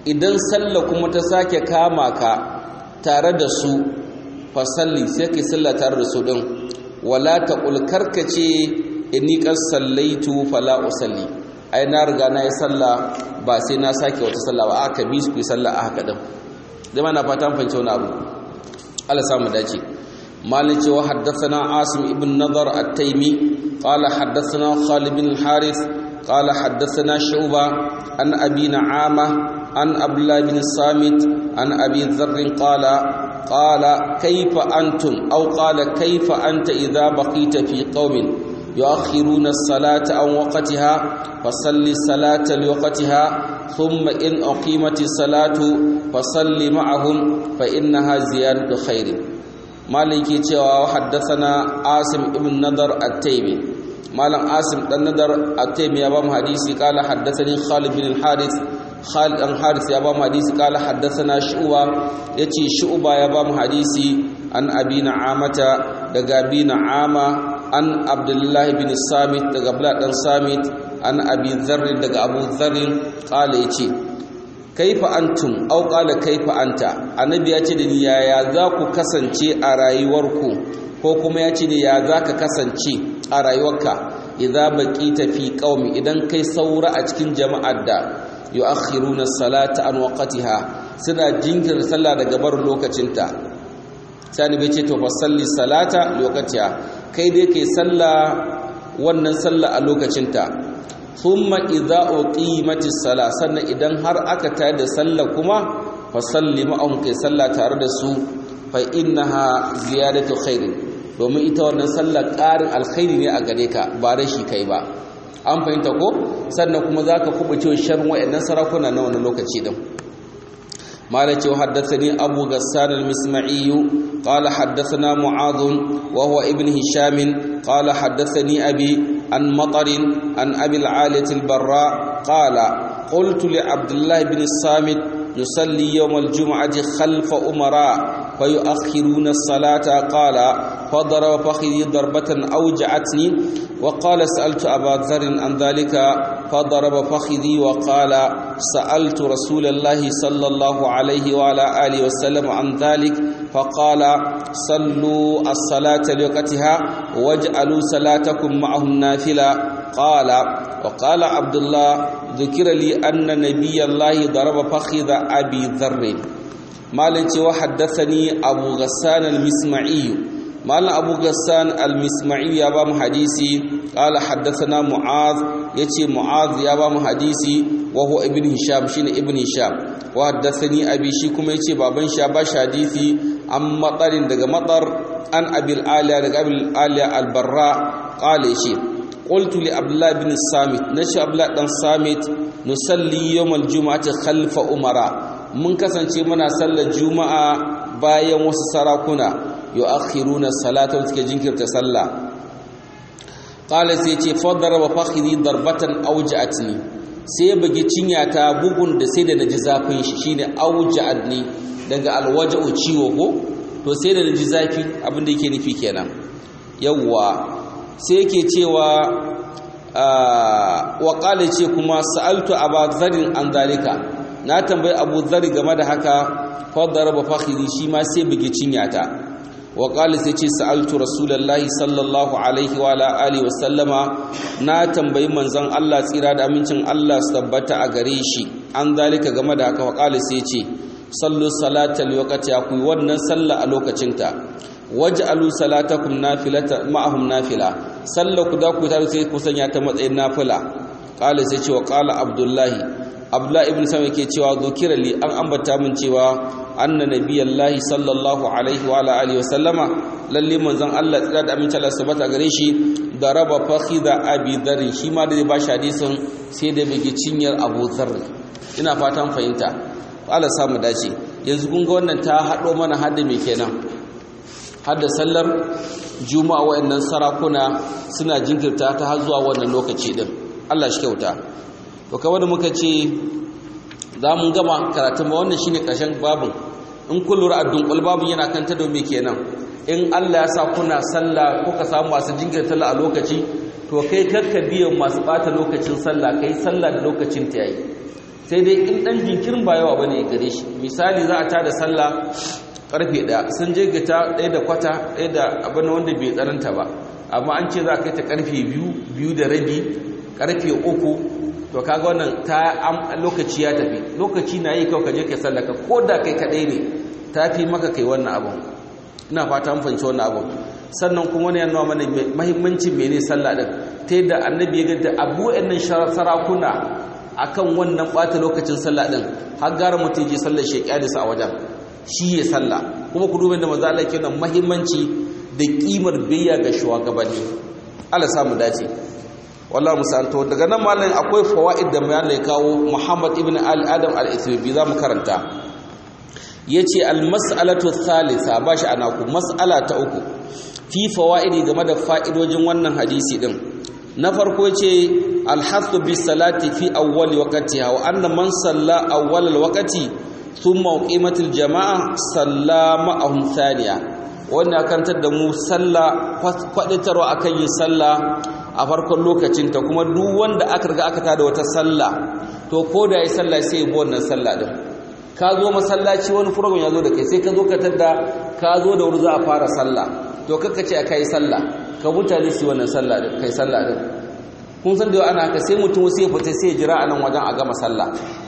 idan sallah kuma ta sake kama ka tare da su fasalli sai kai sallah tare da su din wala taqul karkace inni qad sallaitu fala usalli ai na riga na yi sallah ba sai na sake wata sallah ba aka bi su ku sallah a haka din dai mana fata mun fahimci wani abu Allah samu dace malin cewa haddathana asim ibn nadar at-taymi qala haddathana khalid bin al-harith qala haddathana shu'ba an abi na'ama an abdullah bin samit an abi dharr qala qala kayfa antum aw qala kayfa anta idha baqita fi qaumin يؤخرون الصلاة عن وقتها فصل الصلاة لوقتها ثم إن أقيمت الصلاة فصل معهم فإنها زيادة خير مالك يتوى وحدثنا عاصم ابن نضر التيمي مالك عاصم بن نضر التيمي أبام حديثي قال حدثني خالد بن الحارث خالد بن حارث أبام حديثي قال حدثنا شعوة يتي شعوة أبام حديثي عن أبي نعامة دقابي نعامة an abdullahi bin samit daga abdullah dan samit an abi dharr daga abu dharr qala yace kaifa antum aw qala kaifa anta annabi ya ce da ni yaya za ku kasance a rayuwarku ko kuma ya ce da ya za ka kasance a rayuwarka idza baqita fi qaumi idan kai saura a cikin jama'ar da yu'akhiruna salata an waqtiha suna jinkirta sallah daga bar lokacinta sani bai ce to fa salli salata lokaciya kai dai kai sallah wannan sallah a lokacinta thumma idza uqimatis sala sannan idan har aka tayar da sallah kuma fa salli ma'ahum kai sallah tare da su fa innaha ziyadatu khair domin ita wannan sallah ƙarin alkhairi ne a gare ka ba rashi kai ba an fahimta ko sannan kuma zaka kubuce sharrin wayannan sarakuna na wannan lokaci din مالك وحدثني أبو غسان المسمعي قال حدثنا معاذ وهو ابن هشام قال حدثني أبي عن مطر عن أبي العالية البراء قال قلت لعبد الله بن الصامت نصلي يوم الجمعة خلف أمراء فيؤخرون الصلاة قال فضرب فخذي ضربة أوجعتني وقال سألت أبا ذر عن ذلك فضرب فخذي وقال سألت رسول الله صلى الله عليه وعلى آله وسلم عن ذلك فقال صلوا الصلاة لوقتها واجعلوا صلاتكم معهم نافلة قال وقال عبد الله ذكر لي أن نبي الله ضرب فخذ أبي ذر مالك وحدثني أبو غسان المسمعي مال أبو غسان المسمعي يا بام حديثي قال حدثنا معاذ يتي معاذ يا بام حديثي وهو ابن هشام شين ابن هشام وحدثني أبي شيكم يتي بابن شاباش حديثي عن مطر دغ مطر عن أبي الآلية دغ أبي الآلية البراء قال شي قلت لعبد الله بن الصامت نشي عبد الله بن الصامت نصلي يوم الجمعة خلف أمراء mun kasance muna sallar juma'a bayan wasu sarakuna yu'akhiruna salata suke jinkirta sallah qala sai ce fadara wa fakhri darbatan awja'atni sai ya bugi cinya ta bugun da sai da naji zafin shi shine awja'atni daga alwaja'u ciwo ko to sai da naji zafi abin da yake nufi kenan yawwa sai yake cewa wa qala ce kuma sa'altu abadharin an zalika na tambayi abu zari game da haka fadara ba fakhiri shi ma sai bugi cinyata wa qala sai ce sa'altu rasulullahi sallallahu alaihi wa ala alihi wa sallama na tambayi manzon Allah tsira da amincin Allah su tabbata a gare shi an zalika game da haka wa qala sai ce sallu salatal waqti ku wannan sallah a lokacinta waj'alu salatakum nafilata ma'ahum nafila sallaku da ku tare sai ku sanya ta matsayin nafila qala sai ce wa qala abdullahi abdullahi ibn sama yake cewa zukira li an ambata min cewa anna nabiyallahi sallallahu alaihi wa ala alihi wa sallama lalle manzon Allah tsira da aminci Allah sabata gare shi da raba fakhida abi dharr shi ma da ba shi hadisin sai da bige cinyar abu dharr ina fatan fahimta Allah samu dace yanzu kun ga wannan ta hado mana hadda me kenan hadda sallar juma'a wayannan sarakuna suna jinkirta ta har zuwa wannan lokaci din Allah shi kyauta to kawai da muka ce za mu gama karatun ba wannan shine ƙarshen babin in kun lura a dunkul babin yana kan ta domin kenan in Allah ya sa kuna sallah kuka samu masu jinkirta sallah a lokaci to kai kakka biyan masu bata lokacin sallah kai sallah da lokacin ta yayi sai dai in dan jinkirin ba yawa bane gare shi misali za a tada sallah karfe ɗaya sun je gita ɗaya da kwata ɗaya da abin wanda bai tsananta ba amma an ce za a kai ta karfe biyu biyu da rabi karfe uku to kaga wannan ta lokaci ya tafi lokaci na yi kawai ka je kai sallaka ko da kai kaɗai ne ta fi maka kai wannan abin ina fata an fahimci wannan abin sannan kuma wani yana mana mahimmancin mene sallah din ta yadda annabi ya ganta abu nan sarakuna akan wannan ɓata lokacin sallah din har gara mutum je sallar shekalisa a wajen shi ya sallah kuma ku duba da maza Allah ke nan mahimmanci da kimar biyya ga shugabanni Allah samu dace wallahi musanto daga nan mallan akwai fawaid da mai Allah ya kawo Muhammad ibn al-Adam al-Ethiopi za mu karanta yace al-mas'alatu thalitha bashi anaku mas'ala ta uku fi fawaidi game da fa'idojin wannan hadisi din na farko yace al-hasu bis salati fi awwal waqtiha wa anna man salla awwal al-waqti thumma uqimatil jama'a sallama ahum thaniya wannan kantar da mu sallah kwaditarwa akan yin sallah a farkon lokacin ta kuma duk wanda aka riga aka tada wata sallah to ko da yayi sallah sai ya bi wannan sallah din ka zo masallaci wani program ya zo da kai sai ka zo ka tada ka zo da wuri za a fara sallah to kaka ce aka yi sallah ka mutane su wannan sallah din kai sallah din kun san da yau ana haka sai mutum sai ya fita sai ya jira a nan wajen a gama sallah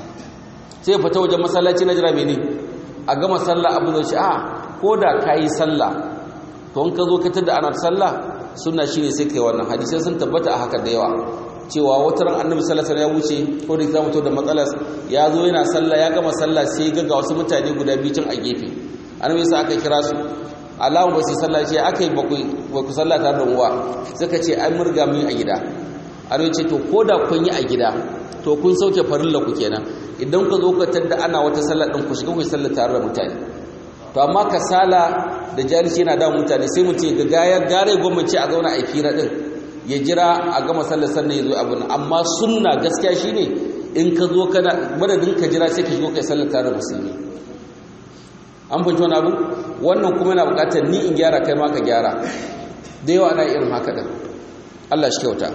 sai ya fita wajen masallaci na jira mene a gama sallah abu da shi a ko da ka yi sallah to in ka zo ka tada ana sallah sunna shine sai kai wannan hadisai sun tabbata a haka da yawa cewa wata ran annabi sallallahu alaihi wasallam ya wuce ko da zamu to da matsalar ya zo yana sallah ya gama sallah sai ga ga wasu mutane guda biyu tun a gefe annabi sai aka kira su alamu ba su sallah ce aka yi ba ku sallah tare da uwa suka ce an murga mun a gida annabi ce to ko da kun yi a gida to kun sauke farilla ku kenan idan ka zo ka tadda ana wata sallah din ku shiga ku sallah tare da mutane to amma kasala da jahilci yana da mutane sai mutum ga gaya gare gwamnati a zauna a fira din ya jira a gama sallar sannan ya zo abin amma sunna gaskiya shine in ka zo kana madadin ka jira sai ka shigo kai sallar tare da musulmi an fahimci wani abu wannan kuma yana bukatar ni in gyara kai ma ka gyara da yawa ana irin haka din Allah shi kyauta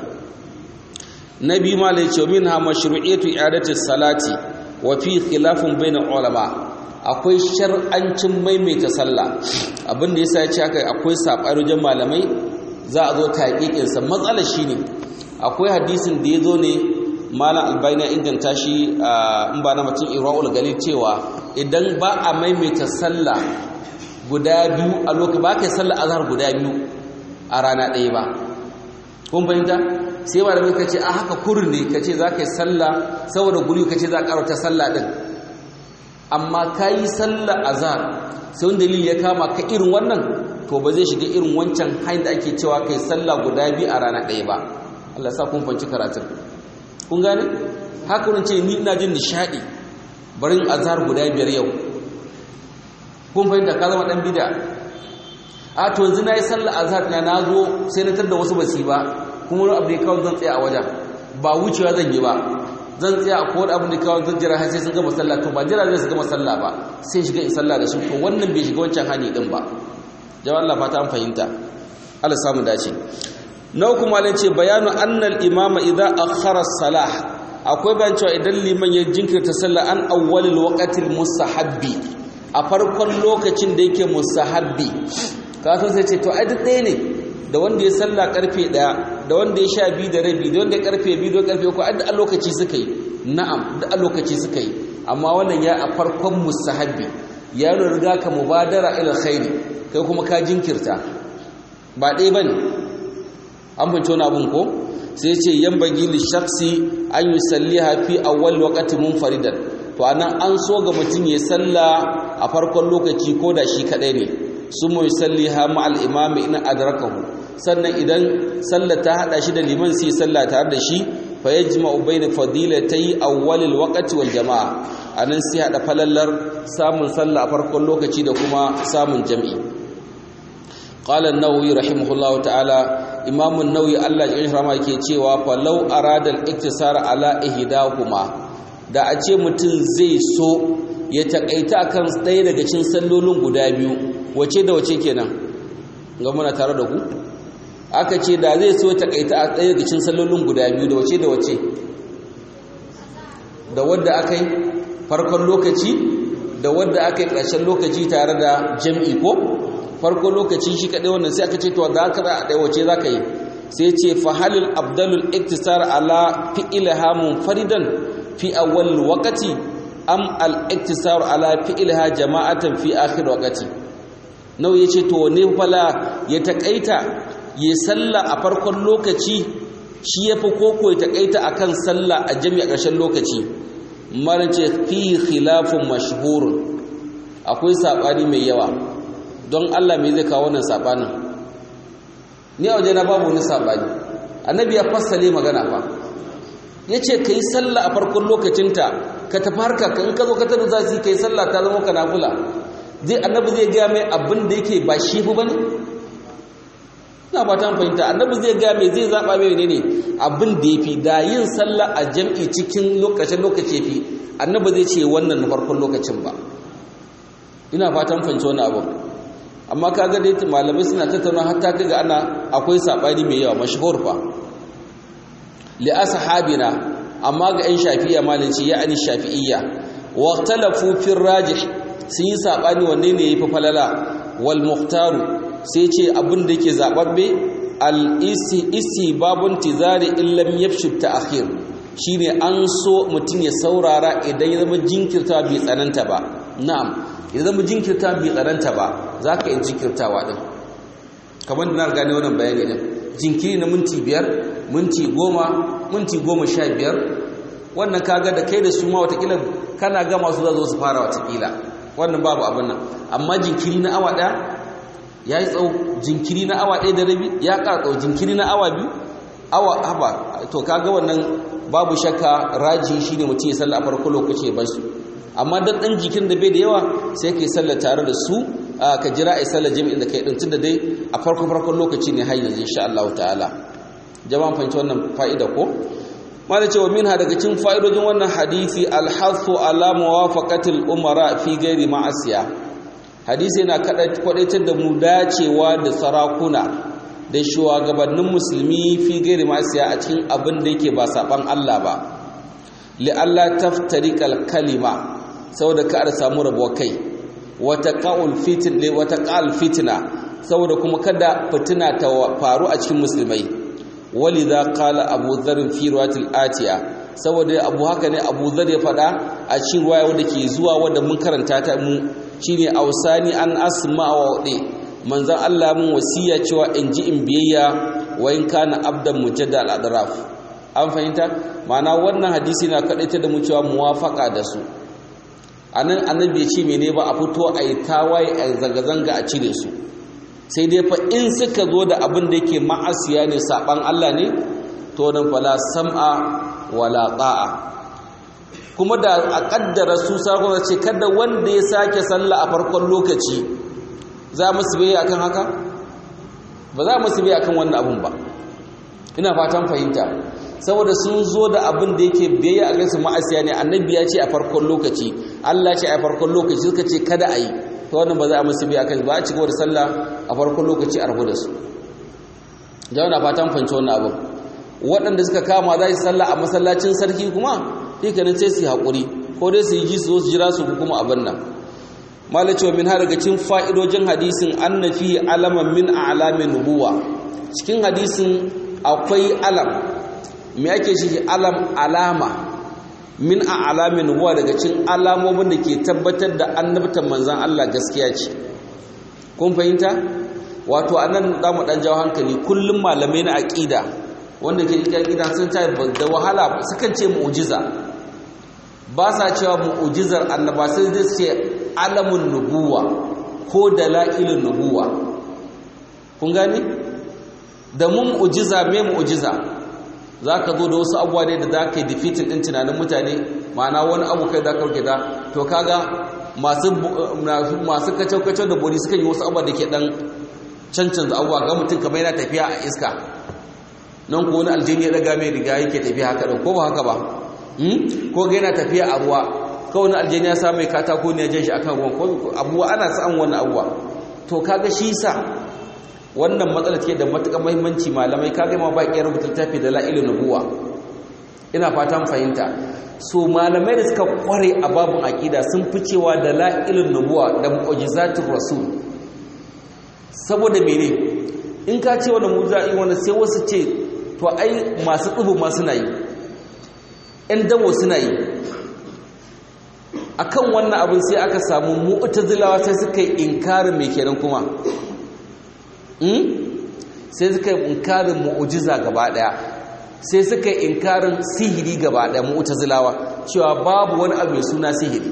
na biyu ma lai ce min ha mashru'iyatu i'adati salati wa fi khilafun bainal ulama akwai shar'ancin maimaita sallah abin da yasa ya ce haka akwai saɓarujin malamai za a zo taƙiƙinsa matsalar shi ne akwai hadisin da ya zo ne malam albaina inganta shi in ba na mutum ira'ul galil cewa idan ba a maimaita sallah guda biyu a lokacin ba ka yi sallah azhar guda biyu a rana ɗaya ba kun fahimta sai malamai ka ce a haka kurin ne ka ce za ka yi sallah saboda guri ka ce za ka ta sallah ɗin amma ka yi sallah azhar sai wani dalili ya kama ka irin wannan to ba zai shiga irin wancan hanyar da ake cewa kai sallah guda biyu a rana ɗaya ba Allah sa kun fanci karatun kun gane haka wani ce ni ina jin nishaɗi barin azhar guda biyar yau kun fahimta ka zama ɗan bida a to yanzu na yi sallah azhar na na zo sai na tarda wasu basi ba kuma wani abu da ya kawo zan tsaya a wajen ba wucewa zan yi ba zan tsaya a kowane abin da kawo zan jira har sai sun gama sallah to ba jira zai su gama sallah ba sai shiga in sallah da su to wannan bai shiga wancan hani din ba jama'a Allah fata an fahimta Allah samu dace na uku malin ce bayanu annal imama idza akhara salah akwai bayan cewa idan liman ya jinkirta sallah an awwalil waqtil mustahabbi a farkon lokacin da yake mustahabbi ka san sai ce to ai duk ɗaya ne da wanda ya sallah karfe ɗaya da wanda ya sha biyu da rabi da wanda ya karfe biyu da karfe uku a lokaci suka yi na'am da a lokaci suka yi amma wannan ya a farkon mustahabbi ya riga ka mubadara ila khairi kai kuma ka jinkirta ba ɗaya bane an bince wani abun ko sai ce yan bagi li shakhsi an yusalliha fi awwal waqti munfaridan to anan an so ga mutum ya salla a farkon lokaci ko da shi kadai ne summa yusalliha ma'al imam in adrakahu sannan idan sallar ta hada shi da liman sai sallah tare da shi fa yajma'u bayna fadilatay awwal alwaqti wal jama'a anan sai hada falallar samun sallah a farkon lokaci da kuma samun jami'i qala an-nawawi rahimahullahu ta'ala imam an-nawawi Allah ya rahama yake cewa fa law arada al-iktisar ala ihdahuma da a ce mutum zai so ya takaita akan ɗaya daga cikin sallolin guda biyu wace da wace kenan ga muna tare da ku aka ce da zai so takaita a ɗaya daga cikin sallolin guda biyu da wace da wace da wadda aka yi farkon lokaci da wadda aka yi ƙarshen lokaci tare da jam'i ko farkon lokaci shi kaɗai wannan sai aka ce to da aka za a ɗaya wace za ka yi sai ce fahalil abdalul iktisar ala fi'ilha munfaridan fi awwal waqti am al iktisar ala fi'ilha jama'atan fi akhir waqti nau yace to ne fala ya takaita ya salla a farkon lokaci shi yafi koko ya takaita akan salla a jami'a ƙarshen lokaci marace fi khilafun mashhurun akwai sabani mai yawa don Allah me zai kawo wannan sabanin ni a waje na babu wani sabani annabi ya fassale magana fa yace kai sallah a farkon lokacinta ka tafi harka ka in ka zo ka tada za su kai sallah ta zama ka nafila zai annabi zai ga mai abin da yake ba shi fa bane ina ba ta fahimta annabi zai ga mai zai zaba mai ne ne abin da yafi da yin sallah a jam'i cikin lokacin lokaci yafi annabi zai ce wannan na farkon lokacin ba ina fatan fahimci wannan abu amma kaga dai malamai suna tattauna hatta kaga ana akwai sabani mai yawa mashhur fa li ashabina amma ga ɗan shafi'iyya malinci ya ani shafi'iyya wa ikhtalafu fi rajih sun yi sabani wanne ne yafi falala wal muhtaru sai ce abin da yake zababbe al isi isi babun tizari illam yafshu ta'khir shine an so mutun ya saurara idan ya zama jinkirta bai tsananta ba na'am ya zama jinkirta bai tsananta ba za ka yi jinkirtawa ɗin kamar da na gane wannan bayani ɗin jinkiri na minti biyar minti goma minti goma sha biyar wannan kaga da kai da su ma watakila kana gama su za su fara watakila wannan babu abin nan amma jinkiri na awa ɗaya ya yi tsawo jinkiri na awa ɗaya da rabi ya ƙara tsawo jinkiri na awa biyu awa haba to kaga wannan babu shakka raji shine mutum ya salla a farko lokaci ya bar su amma dan dan jikin da bai da yawa sai kai sallar tare da su ka jira ai sallar jami'in da kai din tunda dai a farko farkon lokaci ne har yanzu insha Allah ta'ala jama'an fahimci wannan fa'ida ko mala cewa minha daga cikin fa'idojin wannan hadisi alhasu ala muwafaqatil umara fi ghairi ma'asiya hadisi yana kwadaitar da mu dacewa da sarakuna da shugabannin musulmi fi ghairi ma'asiya a cikin abin da yake ba saban Allah ba li'alla taftariqal kalima saboda ka a samu rabuwa kai wata ƙa'ul fitina saboda kuma kada fitina ta faru a cikin musulmai wali za ƙala abu zarin firwatil atiya saboda abu haka ne abu zar ya faɗa a cikin ruwaya wadda ke zuwa wadda mun karanta ta mu shine ausani an asma wa waɗe manzan allah mun wasiya cewa in ji in biyayya wa in kana abdan mujadda al-adraf an fahimta ma'ana wannan hadisi na kaɗaita da mu cewa muwafaka da su a nan annabi ya ce mene ba a fito a yi tawaye a zanga-zanga a cire su sai dai fa in suka zo da abin da yake ma'asiya ne saɓan Allah ne to nan fala sam'a wala ta'a kuma da a ƙaddara su sakon ce kada wanda ya sake sallah a farkon lokaci za mu su bai akan haka ba za mu su bai akan wannan abun ba ina fatan fahimta saboda sun zo da abin da yake biyayya a gaisu ma'asiya ne annabi ya ce a farkon lokaci Allah ce a farkon lokaci suka ce kada a yi ta wannan ba za a musu biya kan ba a cigaba da sallah a farkon lokaci a rabu da su jama'a na fatan fanci wannan abin waɗanda suka kama za su sallah a masallacin sarki kuma sai kanin sai su haƙuri ko dai su yi ji su zo su jira su kuma abin nan malacewa min har daga cikin fa'idojin hadisin annafi alaman min a'lamin nubuwa cikin hadisin akwai alam me ake shi alam alama min a alamin nubuwa daga cin alamomin da ke tabbatar da annabtan manzan Allah gaskiya ce kun fahimta wato anan za mu ɗan jawo hankali kullum malamai na aƙida wanda ke cikin aƙida sun ta da wahala sukan ce mu'ujiza ba sa cewa mu'ujizar annaba sai zai ce alamun nubuwa ko dala'ilin nubuwa kun gane da mun mu'ujiza me mu'ujiza za ka zo da wasu abuwa ne da za ka yi defeating ɗin tunanin mutane ma'ana wani abu kai za ka rike da to kaga masu kacau-kacau da bori suka yi wasu abuwa da ke ɗan cancanza abuwa ga mutum kamar yana tafiya a iska nan ko wani aljini ya daga mai riga yake tafiya haka ɗan ko ba haka ba ko ga yana tafiya a ruwa ko wani aljini ya sa mai katako ne ya jan shi akan ruwan ko abuwa ana sa'an wannan abuwa to kaga shi sa wannan matsalar ke da matuƙar muhimmanci malamai kaga ma ba ƙiyar rubuta littafi da la'ilin nubuwa ina fatan fahimta so malamai da suka kware a babun aqida sun fi cewa da la'ilun nubuwa da mu'jizatul rasul saboda mene in ka ce wannan mu'jiza wanda sai wasu ce to ai masu tsubu ma suna yi ɗan damo suna yi akan wannan abin sai aka samu mu'tazilawa sai suka yi inkarin mai kenan kuma sai suka yi inkarin mu'ujiza gaba daya sai suka yi inkarin sihiri gaba daya mu'tazilawa cewa babu wani abu mai suna sihiri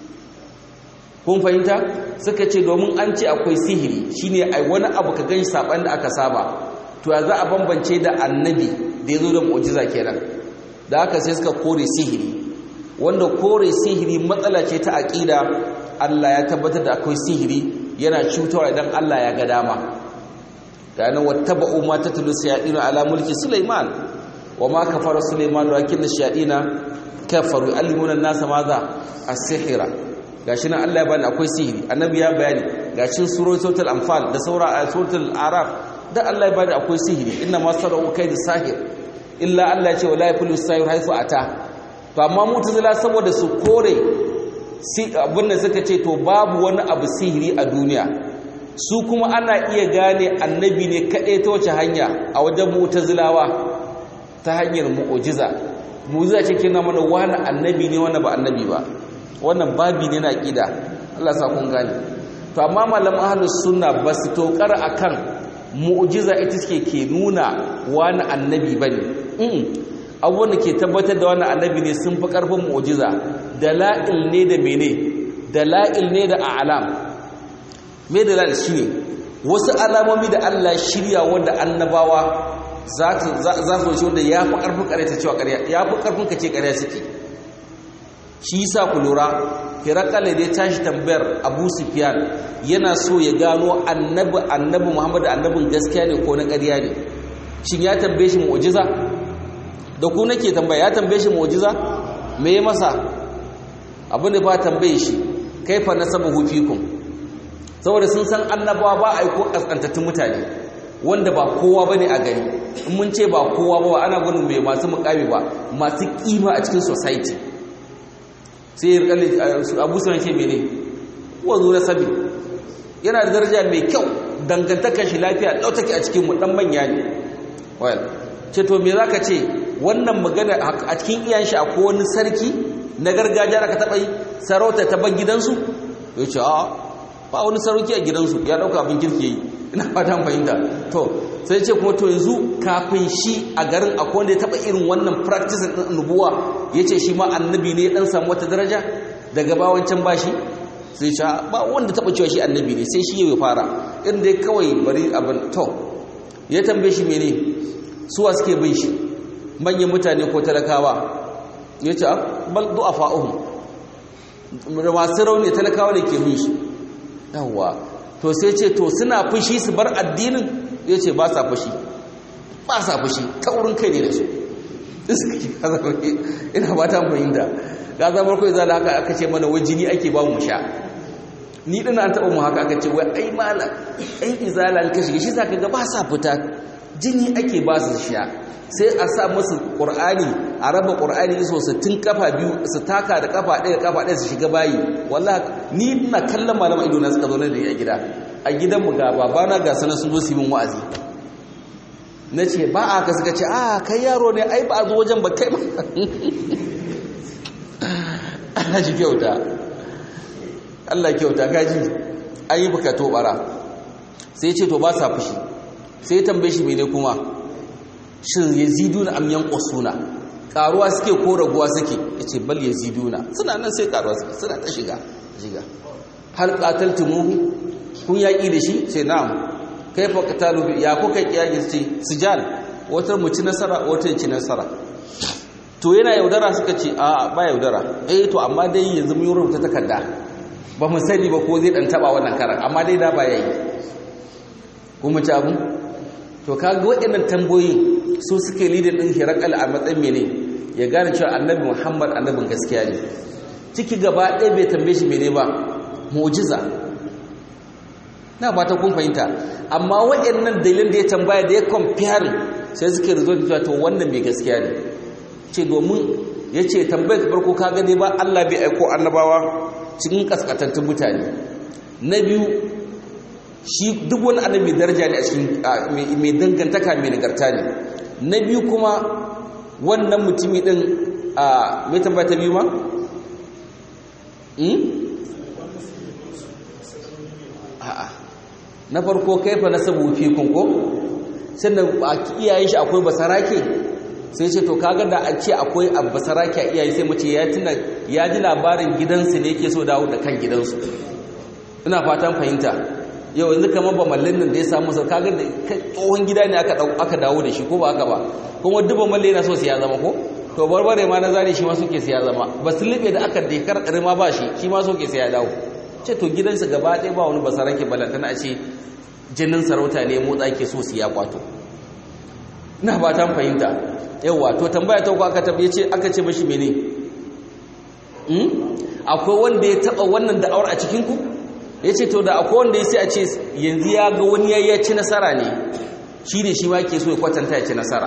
kun fahimta suka ce domin an ce akwai sihiri shine ai wani abu ka gani saban da aka saba to ya za a bambance da annabi da ya zo da mu'ujiza kenan da haka sai suka kore sihiri wanda kore sihiri matsala ce ta aƙida Allah ya tabbatar da akwai sihiri yana cutarwa idan Allah ya ga dama kana wattaba'u ma tatlu shayatin ala mulki Sulaiman wama kafara Sulaiman walakin shayatin kafaru yu'allimuna an-nasa madha as-sihra gashi nan Allah ya bani akwai sihiri annabi ya bayani gashin suratul anfal da saura suratul araf da Allah ya bani akwai sihiri inna ma sarau kaydu sahir illa Allah ya ce wala yafulu sahir haifu ata to amma mutazila saboda su kore abin da suka ce to babu wani abu sihiri a duniya su kuma ana iya gane annabi ne kaɗai ta wace hanya a wajen mutazilawa ta hanyar mu'ujiza mu'ujiza ce kina mana wani annabi ne wani ba annabi ba wannan babi ne na ƙida Allah sa kun gane to amma malaman ahlus sunna ba su tokar akan mu'ujiza ita ce ke nuna wani annabi bane abubuwan da ke tabbatar da wani annabi ne sun fi ƙarfin mu'ujiza dala'il ne da mene dala'il ne da a'lam me dala'il shi ne wasu alamomi da Allah shirya wanda annabawa za su wuce wanda ya fi ƙarfin ƙarya ta cewa ƙarya ya fi ƙarfin ka ce ƙarya suke shi sa ku lura hirakale da ya tashi tambayar abu sufyan yana so ya gano annabi annabi muhammadu annabin gaskiya ne ko na ƙarya ne shin ya tambaye shi mu'ujiza da ku nake tambaya ya tambaye shi mu'jiza me ya masa abin da ba tambaye shi kaifa nasabuhu fikum saboda sun san annabawa ba aiko kaskantattun mutane wanda ba kowa bane a gari in mun ce ba kowa ba ana gudun mai masu mukami ba masu kima a cikin society sai abu sun ce mene wazo na sabi yana da daraja mai kyau dangantakar shi lafiya ɗautake a cikin mu dan manya ne well ce to me zaka ce wannan magana a cikin iyan shi akwai wani sarki na gargajiya da ka taɓa yi sarauta ta ban gidansu ya ce a ba wani sarauki a gidansu ya ɗauka abin kirki yi ina fatan fahimta to sai ce kuma to yanzu kafin shi a garin akwai wanda ya taɓa irin wannan practice ɗin nubuwa ya ce shi ma annabi ne ɗan samu wata daraja daga bawancan ba shi sai ce ba wanda taɓa cewa shi annabi ne sai shi ya fara irin dai kawai bari abin to ya tambaye shi mene suwa suke bin shi manyan mutane ko talakawa ya ce bal du'afa'uhum masu rauni talakawa ne ke bin shi yawwa to sai ce to suna fushi su bar addinin ya ce ba sa fushi ba sa fushi ta wurin kai ne da su ina ba ta fahimta ga zamar kawai zala haka aka ce mana wai jini ake ba mu sha ni din an taɓa mu haka aka ce wai ai mala ai izala ka shiga shi zaka ga ba sa fita jini ake ba su sha sai a sa musu ƙur'ani a raba ƙur'ani so su tun kafa biyu su taka da kafa ɗaya kafa ɗaya su shiga bayi wallah ni ina kallon malama ido na suka zo da ni a gida a gidanmu ga babana ga sanar sun zo su yi min wa'azi na ce ba a ka suka ce a kai yaro ne ai ba a zo wajen ba kai ba Allah ji kyauta Allah kyauta gaji an yi baka tobara sai ce to ba sa fushi sai tambaye shi mene kuma shin yaziduna am yanqusuna karuwa suke ko raguwa suke yace bal yaziduna suna nan sai karuwa suke suna ta shiga shiga hal qataltumuhu kun yaki da shi sai na'am kaifa qatalu ya kuka yaki ce sijal wata mu ci nasara wata ci nasara to yana yaudara suka ce a ba yaudara eh to amma dai yanzu mun rubuta takarda ba mu sani ba ko zai dan taba wannan karan amma dai da ba yayi kuma ci abu to kaga waɗannan tambayoyin su suke lidin din hirakal a matsayin mene ya gane cewa annabi Muhammad annabin gaskiya ne ciki gaba ɗaya bai tambaye shi mene ba mu'jiza na ba ta kun fahimta amma waɗannan dalilin da ya tambaya da ya compare sai suke result cewa to wannan mai gaskiya ne ce domin ya ce tambayar farko ka gane ba Allah bai aiko annabawa cikin kaskatattun mutane na biyu shi duk wani annabi daraja ne a cikin mai dangantaka mai nagarta ne na biyu kuma wannan mutumi din a mai tambaya ta biyu ma? a'a na farko kaifa nasabu fi kunko sannan a iyayen shi akwai basarake sai ce to kaga da a ce akwai basarake a iyaye sai mace ya tuna ya ji labarin gidansu ne yake so dawo da kan gidansu ina fatan fahimta yau yanzu kamar ba mallin nan da ya samu sau kaga da tsohon gida ne aka dawo da shi ko ba haka ba kuma duk ba malle yana so siya zama ko to barbare ma na zare shi ma suke siya zama ba su libe da aka dekar ma ba shi shi ma suke siya dawo ce to gidansa gaba ɗaya ba wani basarake balantana a ce jinin sarauta ne motsa ke so su ya kwato na ba ta fahimta yawa to tambaya ta aka tabbaye ce aka ce mashi mene akwai wanda ya taba wannan da'awar a cikin ku yace to da akwai wanda ya sai a ce yanzu ya ga wani ya ci nasara ne shi ne shi ma ke so ya kwatanta ya ci nasara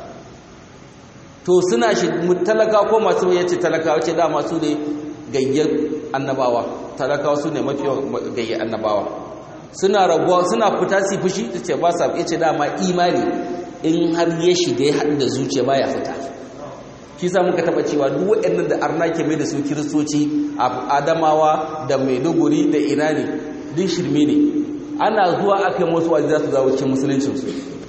to suna shi talaka ko masu yace talaka wace dama su ne gayyar annabawa talakawa su ne mafi gayyar annabawa suna rabuwa suna fita su fushi ta ce ba sa ya ce dama imani in har ya shiga ya haɗu da zuciya ba ya fita shi sa muka taɓa cewa duk waɗannan da arna ke mai da su kiristoci a adamawa da maiduguri da ina ne duk shirme ne ana zuwa aka yi masu wajen za su zawo cikin musuluncinsu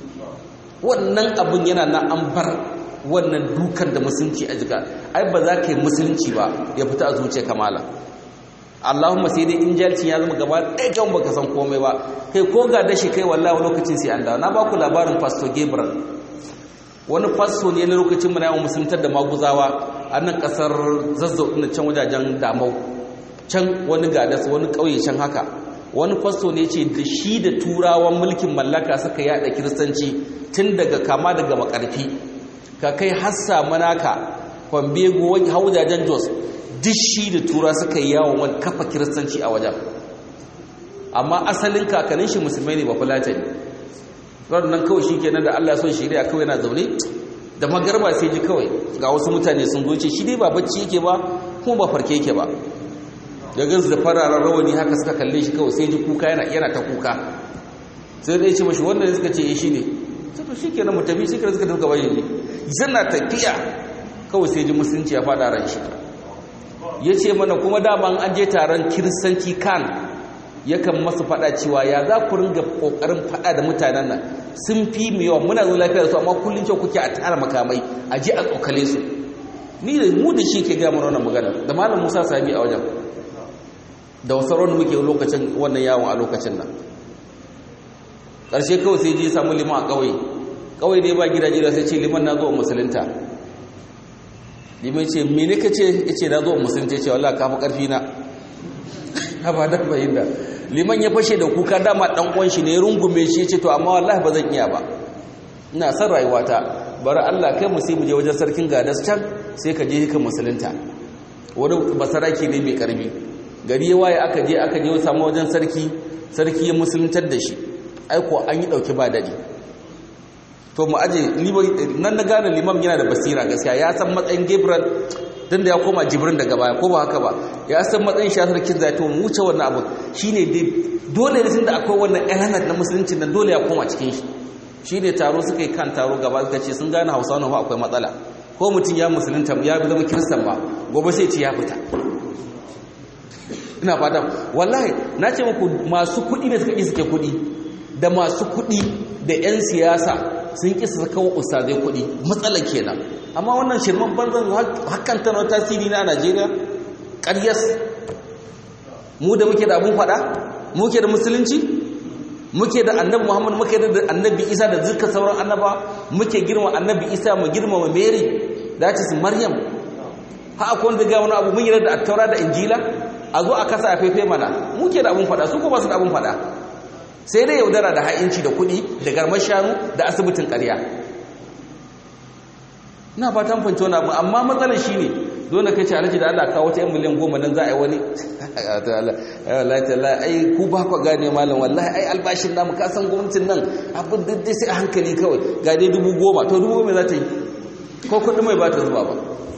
wannan abin yana na an bar wannan dukan da musulunci a jika ai ba za ka yi musulunci ba ya fita a zuciya kamala Allahumma sai dai injalcin ya zama gaba ɗaya kyan baka san komai ba kai ko ga dashi kai wallahi lokacin sai an dawo na baku labarin pastor Gabriel wani pastor ne na lokacin mu na yawan musuluntar da maguzawa a nan kasar zazzau ɗin can wajajen damau can wani gadas wani ƙauye can haka wani pastor ne ce da shi da turawan mulkin mallaka suka yada kiristanci tun daga kama daga makarfi ka kai hassa manaka kwambego haujajen jos duk shi da tura suka yi yawon wani kafa kiristanci a wajen amma asalin kakannin shi musulmai ne ba fulata ne nan kawai shi kenan da allah son shirya kawai na zaune da magarba sai ji kawai ga wasu mutane sun zoce shi dai ba bacci yake ba kuma ba farke yake ba da gansu da fararen rawani haka suka kalle shi kawai sai ji kuka yana yana ta kuka sai dai ce mashi wannan suka ce shi ne sai to shi kenan mu tafi shi kenan suka tafi gaba yanzu yana tafiya kawai sai ji musulunci ya fada ran shi ya ce mana kuma daman an je taron kiristanci kan yakan masu fada cewa ya za ku ringa kokarin fada da mutanen nan sun fi mu yawa muna zo lafiya da su amma kullum cewa kuke a tara makamai a je a tsokale su ni da mu da shi ke gaya mana wannan magana da malam musa sami a wajen da wasu rauni muke lokacin wannan yawon a lokacin nan ƙarshe kawai sai je samu liman a ƙauye ƙauye ne ba gidaje da sai ce liman na zo musulunta liman ce mene ka ce ya ce na zo musulunta ce wallah ka fi ƙarfi na ba da fahimta liman ya fashe da kuka dama ɗan ƙwan shi ne rungume shi ya ce to amma wallahi ba zan iya ba ina son rayuwata bari allah kai mu sai mu je wajen sarkin gadas can sai ka je ka musulunta wani basaraki ne mai ƙarfi gari ya waye aka je aka je samu wajen sarki sarki ya musuluntar da shi aiko an yi dauki ba dadi to mu aje nan na gane limam yana da basira gaskiya ya san matsayin gabriel tun da ya koma jibrin daga baya ko ba haka ba ya san matsayin shi sarkin zai to mu wuce wannan abu shine dai dole ne tunda akwai wannan element na musulunci nan dole ya koma cikin shi shine taro suka yi kan taro gaba suka ce sun gane hausa nan akwai matsala ko mutum ya musulunta ya zama kiristan ba gobe sai ce ya fita ina fata wallahi na ce muku masu kuɗi ne suka ƙi suke kuɗi da masu kuɗi da 'yan siyasa sun ƙi su kawo ustazai kuɗi matsala kenan amma wannan shirman banzan hakan tana tasiri na Najeriya ƙaryas mu da muke da abun faɗa muke da musulunci muke da annabi Muhammad muke da annabi Isa da zika sauran annaba muke girma annabi Isa mu girma Mary da su Maryam ha akwai wanda ga wani abu mun yi da attaura da injila a zo a kasa a fefe mana muke da abin fada su ko ba su da abin fada sai dai yaudara da ha'inci da kuɗi da garmar shanu da asibitin ƙarya na fatan fanci wani abu amma matsalar shi ne dole kai ce alaji da Allah kawo ta yan miliyan goma nan za a yi wani ai ku ba ku gane malam wallahi ai albashin namu ka san gwamnatin nan abin daidai sai a hankali kawai ga dai dubu goma to dubu goma za ta yi ko kuɗi mai ba ta zuba ba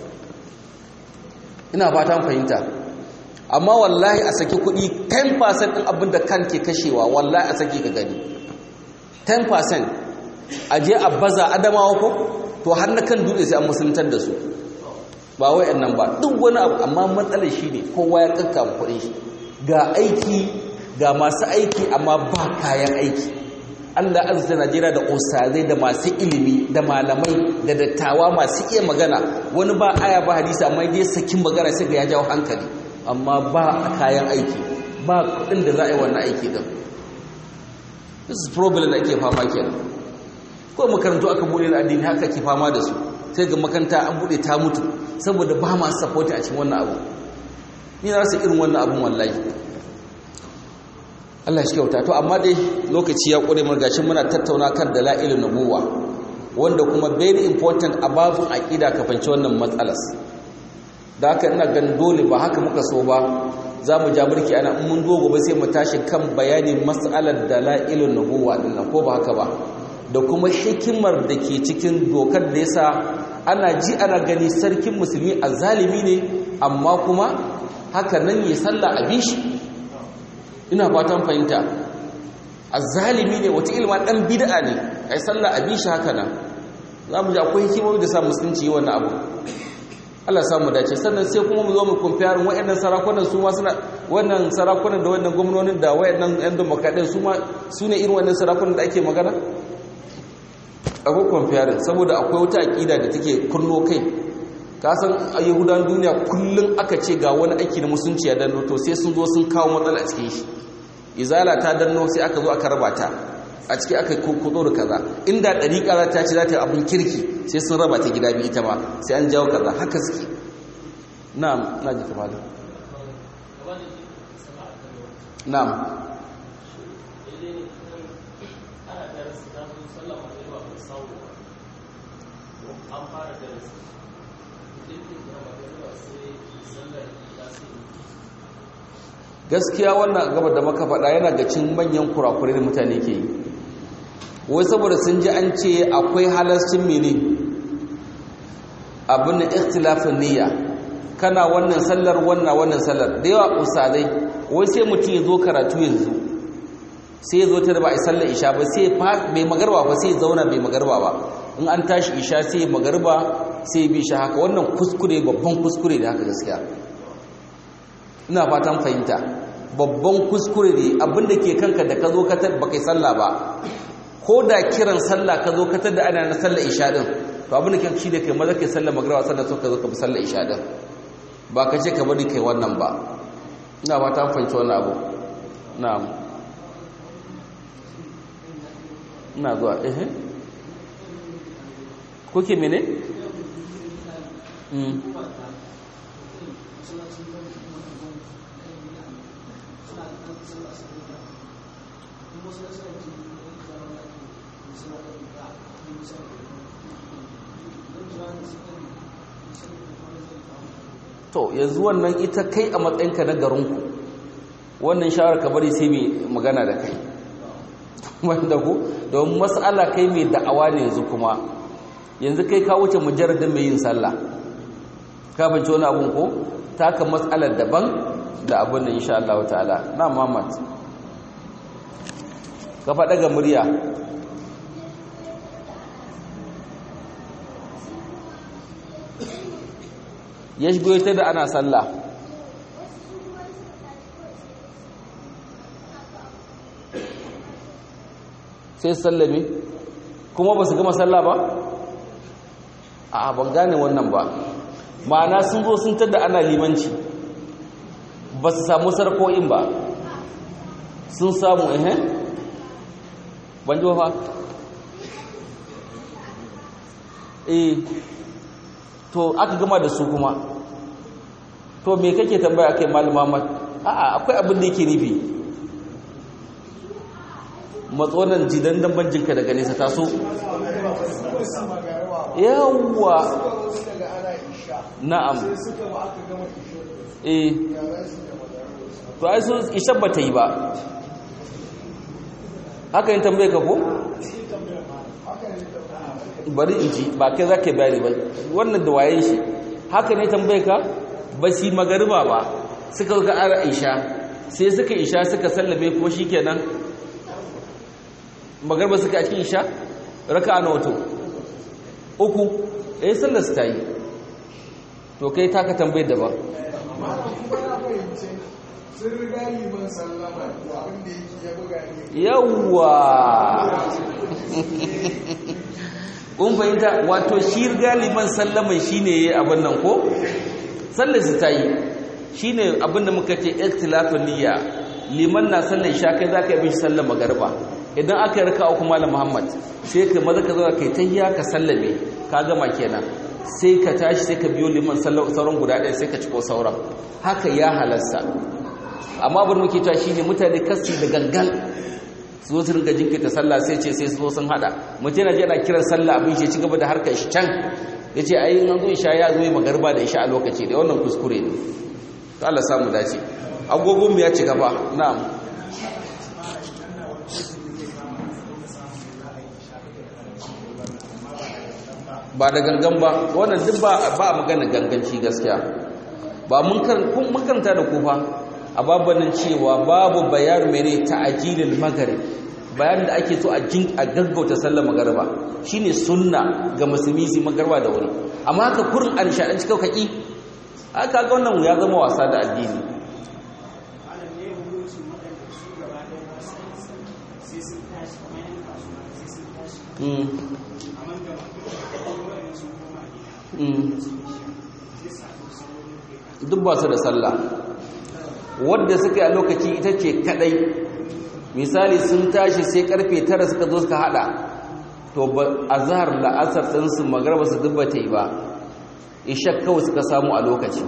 ina fatan fahimta amma wallahi a saki kuɗi 10% ɗin abin da kan ke kashewa wallahi a saki ka gani 10% a je a baza adamawa ko to har na kan dutse sai an musuluntar da su ba wai nan ba duk wani abu amma matsalar shi ne kowa ya kanka kuɗin shi ga aiki ga masu aiki amma ba kayan aiki Allah azza Najeriya da osazai da masu ilimi da malamai da dattawa masu iya magana wani ba aya ba hadisi amma dai sakin magana sai ga ya jawo hankali amma ba kayan aiki ba kuɗin da za a yi wannan aiki din this is problem da ake fama kenan ko makarantu aka bude na addini haka ke fama da su sai ga makaranta an bude ta mutu saboda ba ma support a cikin wannan abu ni na rasa irin wannan abun wallahi Allah shi kyauta to amma dai lokaci ya kure mun gashin muna tattauna kan dalailun nubuwa wanda kuma very important a babun aqida ka fanci wannan matsalas da haka ina ganin dole ba haka muka so ba za mu ja burki ana in mun dogo ba sai mu tashi kan bayanin mas'alar dalailun nubuwa din ko ba haka ba da kuma hikimar da ke cikin dokar da yasa ana ji ana gani sarkin musulmi azzalimi ne amma kuma haka nan ya sallah a bishi ina fatan fahimta azzalimi ne wata ilma dan bid'a ne ai sallah a bishi haka nan zamu ji akwai hikimomi da sa musulunci yi wannan abu Allah ya samu dace sannan sai kuma mu zo mu compare wayannan sarakunan su ma suna wannan sarakunan da wannan gwamnonin da wayannan yan demokradin su ma su ne irin wannan sarakunan da ake magana akwai comparing saboda akwai wata aƙida da take kunno kai ka san a yahudan duniya kullum aka ce ga wani aiki na musunci ya danno to sai sun zo sun kawo matsala a cikin shi izala ta danno sai aka zo aka raba ta a ciki aka kudo da kaza inda ɗariƙa za ta ce za ta yi abin kirki sai sun raba ta gida biyu ita ma sai an jawo kaza haka suke na'am na ji kamar na'am gaskiya wannan gaba da maka faɗa yana ga cin manyan kurakurai da mutane ke yi wai saboda sun ji an ce akwai halascin mene abin da ikhtilafin niyya kana wannan sallar wannan wannan sallar da yawa usadai wai sai mutum ya zo karatu yanzu sai ya zo ta da ba a sallar isha ba sai bai magarba ba sai zauna bai magarba ba in an tashi isha sai magarba sai bi shi haka wannan kuskure babban kuskure da haka gaskiya ina fatan fahimta babban kuskure ne abinda ke kanka da ka zo katar ba kai sallah ba ko da kiran sallah ka zo katar da ana na sallah isha din to abinda ke shi da kai maza kai sallah magriba sannan so ka zo ka bi sallah isha din ba ka ce ka bari kai wannan ba ina fatan fahimci wannan abu na'am ina zuwa eh kuke mene mm to yanzu wannan ita kai a matsayinka na garinku wannan shawar ka bari sai mai magana da kai wanda ku don matsala kai mai da'awa ne yanzu kuma yanzu kai ka wuce mujarradin mai yin sallah ka bince wani abun ko taka matsalar daban da abin da insha Allah ta'ala na Muhammad ka faɗa ga murya ya shigo ta da ana sallah sai sallame kuma ba su gama sallah ba a ban gane wannan ba ma'ana sun zo sun tada ana limanci ba su samu sarko'in ba sun samu ehe ban ji fa eh to aka gama da su kuma to me kake tambaya kai malama mat a'a akwai abin da yake nufi matsonan jidan damban jinka daga nesa taso yawwa na'am eh to ai su ishan ba ta yi ba haka yin tambaye ka ko bari in ji ba kai za ka bayani ba wannan da wayen shi haka ne tambaye ka ba shi magariba ba suka ga ara isha sai suka isha suka sallame kuma shi kenan magariba suka a cikin isha raka na wato uku eh sallar su ta yi to kai taka tambaye da ba sun riga liman sallama abinda yake ya buga ne yawwa kun fahimta wato shi galiban sallaman shine yayi abin nan ko sallar su ta yi shine abin da muka ce ikhtilafun niyya liman na sallar isha kai zaka yi mishi sallar magariba idan aka yi raka'a kuma malam Muhammad sai ka maza ka zo kai tahiyya ka sallame ka gama kenan sai ka tashi sai ka biyo liman sauran guda ɗaya sai ka ciko sauran haka ya halasta amma abin muke cewa shine mutane kasi da gangan su zo su rinka jinkirta sallah sai ce sai su zo sun hada mutum yana yana kiran sallah abin shi ci gaba da harkar shi can ya ce ai an zo isha ya zo yi magarba da isha a lokaci da wannan kuskure ne to Allah samu dace agogon mu ya ci gaba na'am ba da gangan ba wannan duk ba ba magana ganganci gaskiya ba mun karanta da ku fa a babanin cewa babu bayan mene ta'ajilil maghrib bayan da ake so a jin a gaggauta sallar magariba shine sunna ga musulmi su magariba da wuri amma haka kurin an shaɗan cikin kaki aka ga wannan ya zama wasa da addini duk ba su da sallah wadda suka yi a lokaci ita ce kadai misali sun tashi sai karfe tara suka zo suka hada to a zahar la'asar ɗinsu magarba su dubba ta yi ba ishak kawai suka samu a lokaci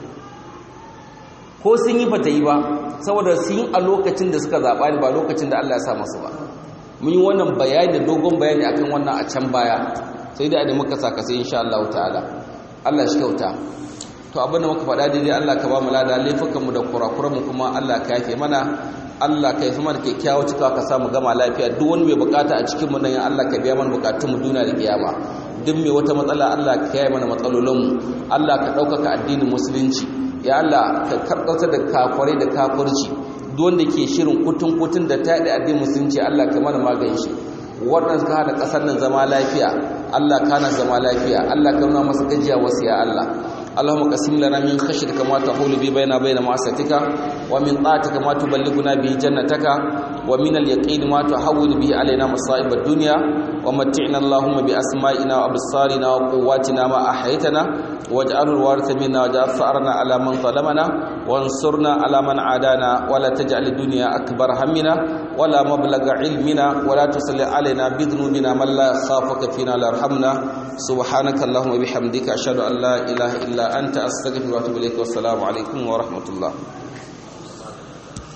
ko sun yi ba ta yi ba saboda sun yi a lokacin da suka zaɓa ne ba lokacin da Allah ya sa masu ba mun yi wannan bayani da dogon bayani akan wannan a can baya sai da da muka saka sai insha Allah ta'ala Allah shi kyauta to abinda muka faɗa daidai Allah ka ba mu lada laifukanmu da kurakuranmu kuma Allah ka yafe mana Allah ka yafi mana kyakkyawa cikawa ka samu gama lafiya duk wani mai bukata a cikin mu nan ya Allah ka biya mana bukatun mu duniya da kiyama duk mai wata matsala Allah ka yaye mana matsalolin mu Allah ka ɗaukaka addinin musulunci ya Allah ka karkauta da kafirai da kafirci duk wanda ke shirin kutun kutun da taɗi addinin musulunci Allah ka mana magani shi waɗanda suka hada ƙasar nan zama lafiya Allah kana zama lafiya Allah ka nuna masa gajiya wasu ya Allah اللهم قسم لنا من خشيتك ما تحول به بيننا وبين معصيتك ومن طاعتك ما تبلغنا به جنتك ومن اليقين ما تحول به علينا مصائب الدنيا ومتعنا اللهم بأسمائنا وأبصارنا وقواتنا ما أحيتنا واجعل الوارث منا واجعل ثأرنا على من ظلمنا وانصرنا على من عادانا ولا تجعل الدنيا أكبر همنا ولا مبلغ علمنا ولا تسل علينا بذنوبنا من لا يخافك فينا لا يرحمنا سبحانك اللهم وبحمدك أشهد أن لا إله إلا أنت أستغفرك وأتوب إليك والسلام عليكم ورحمة الله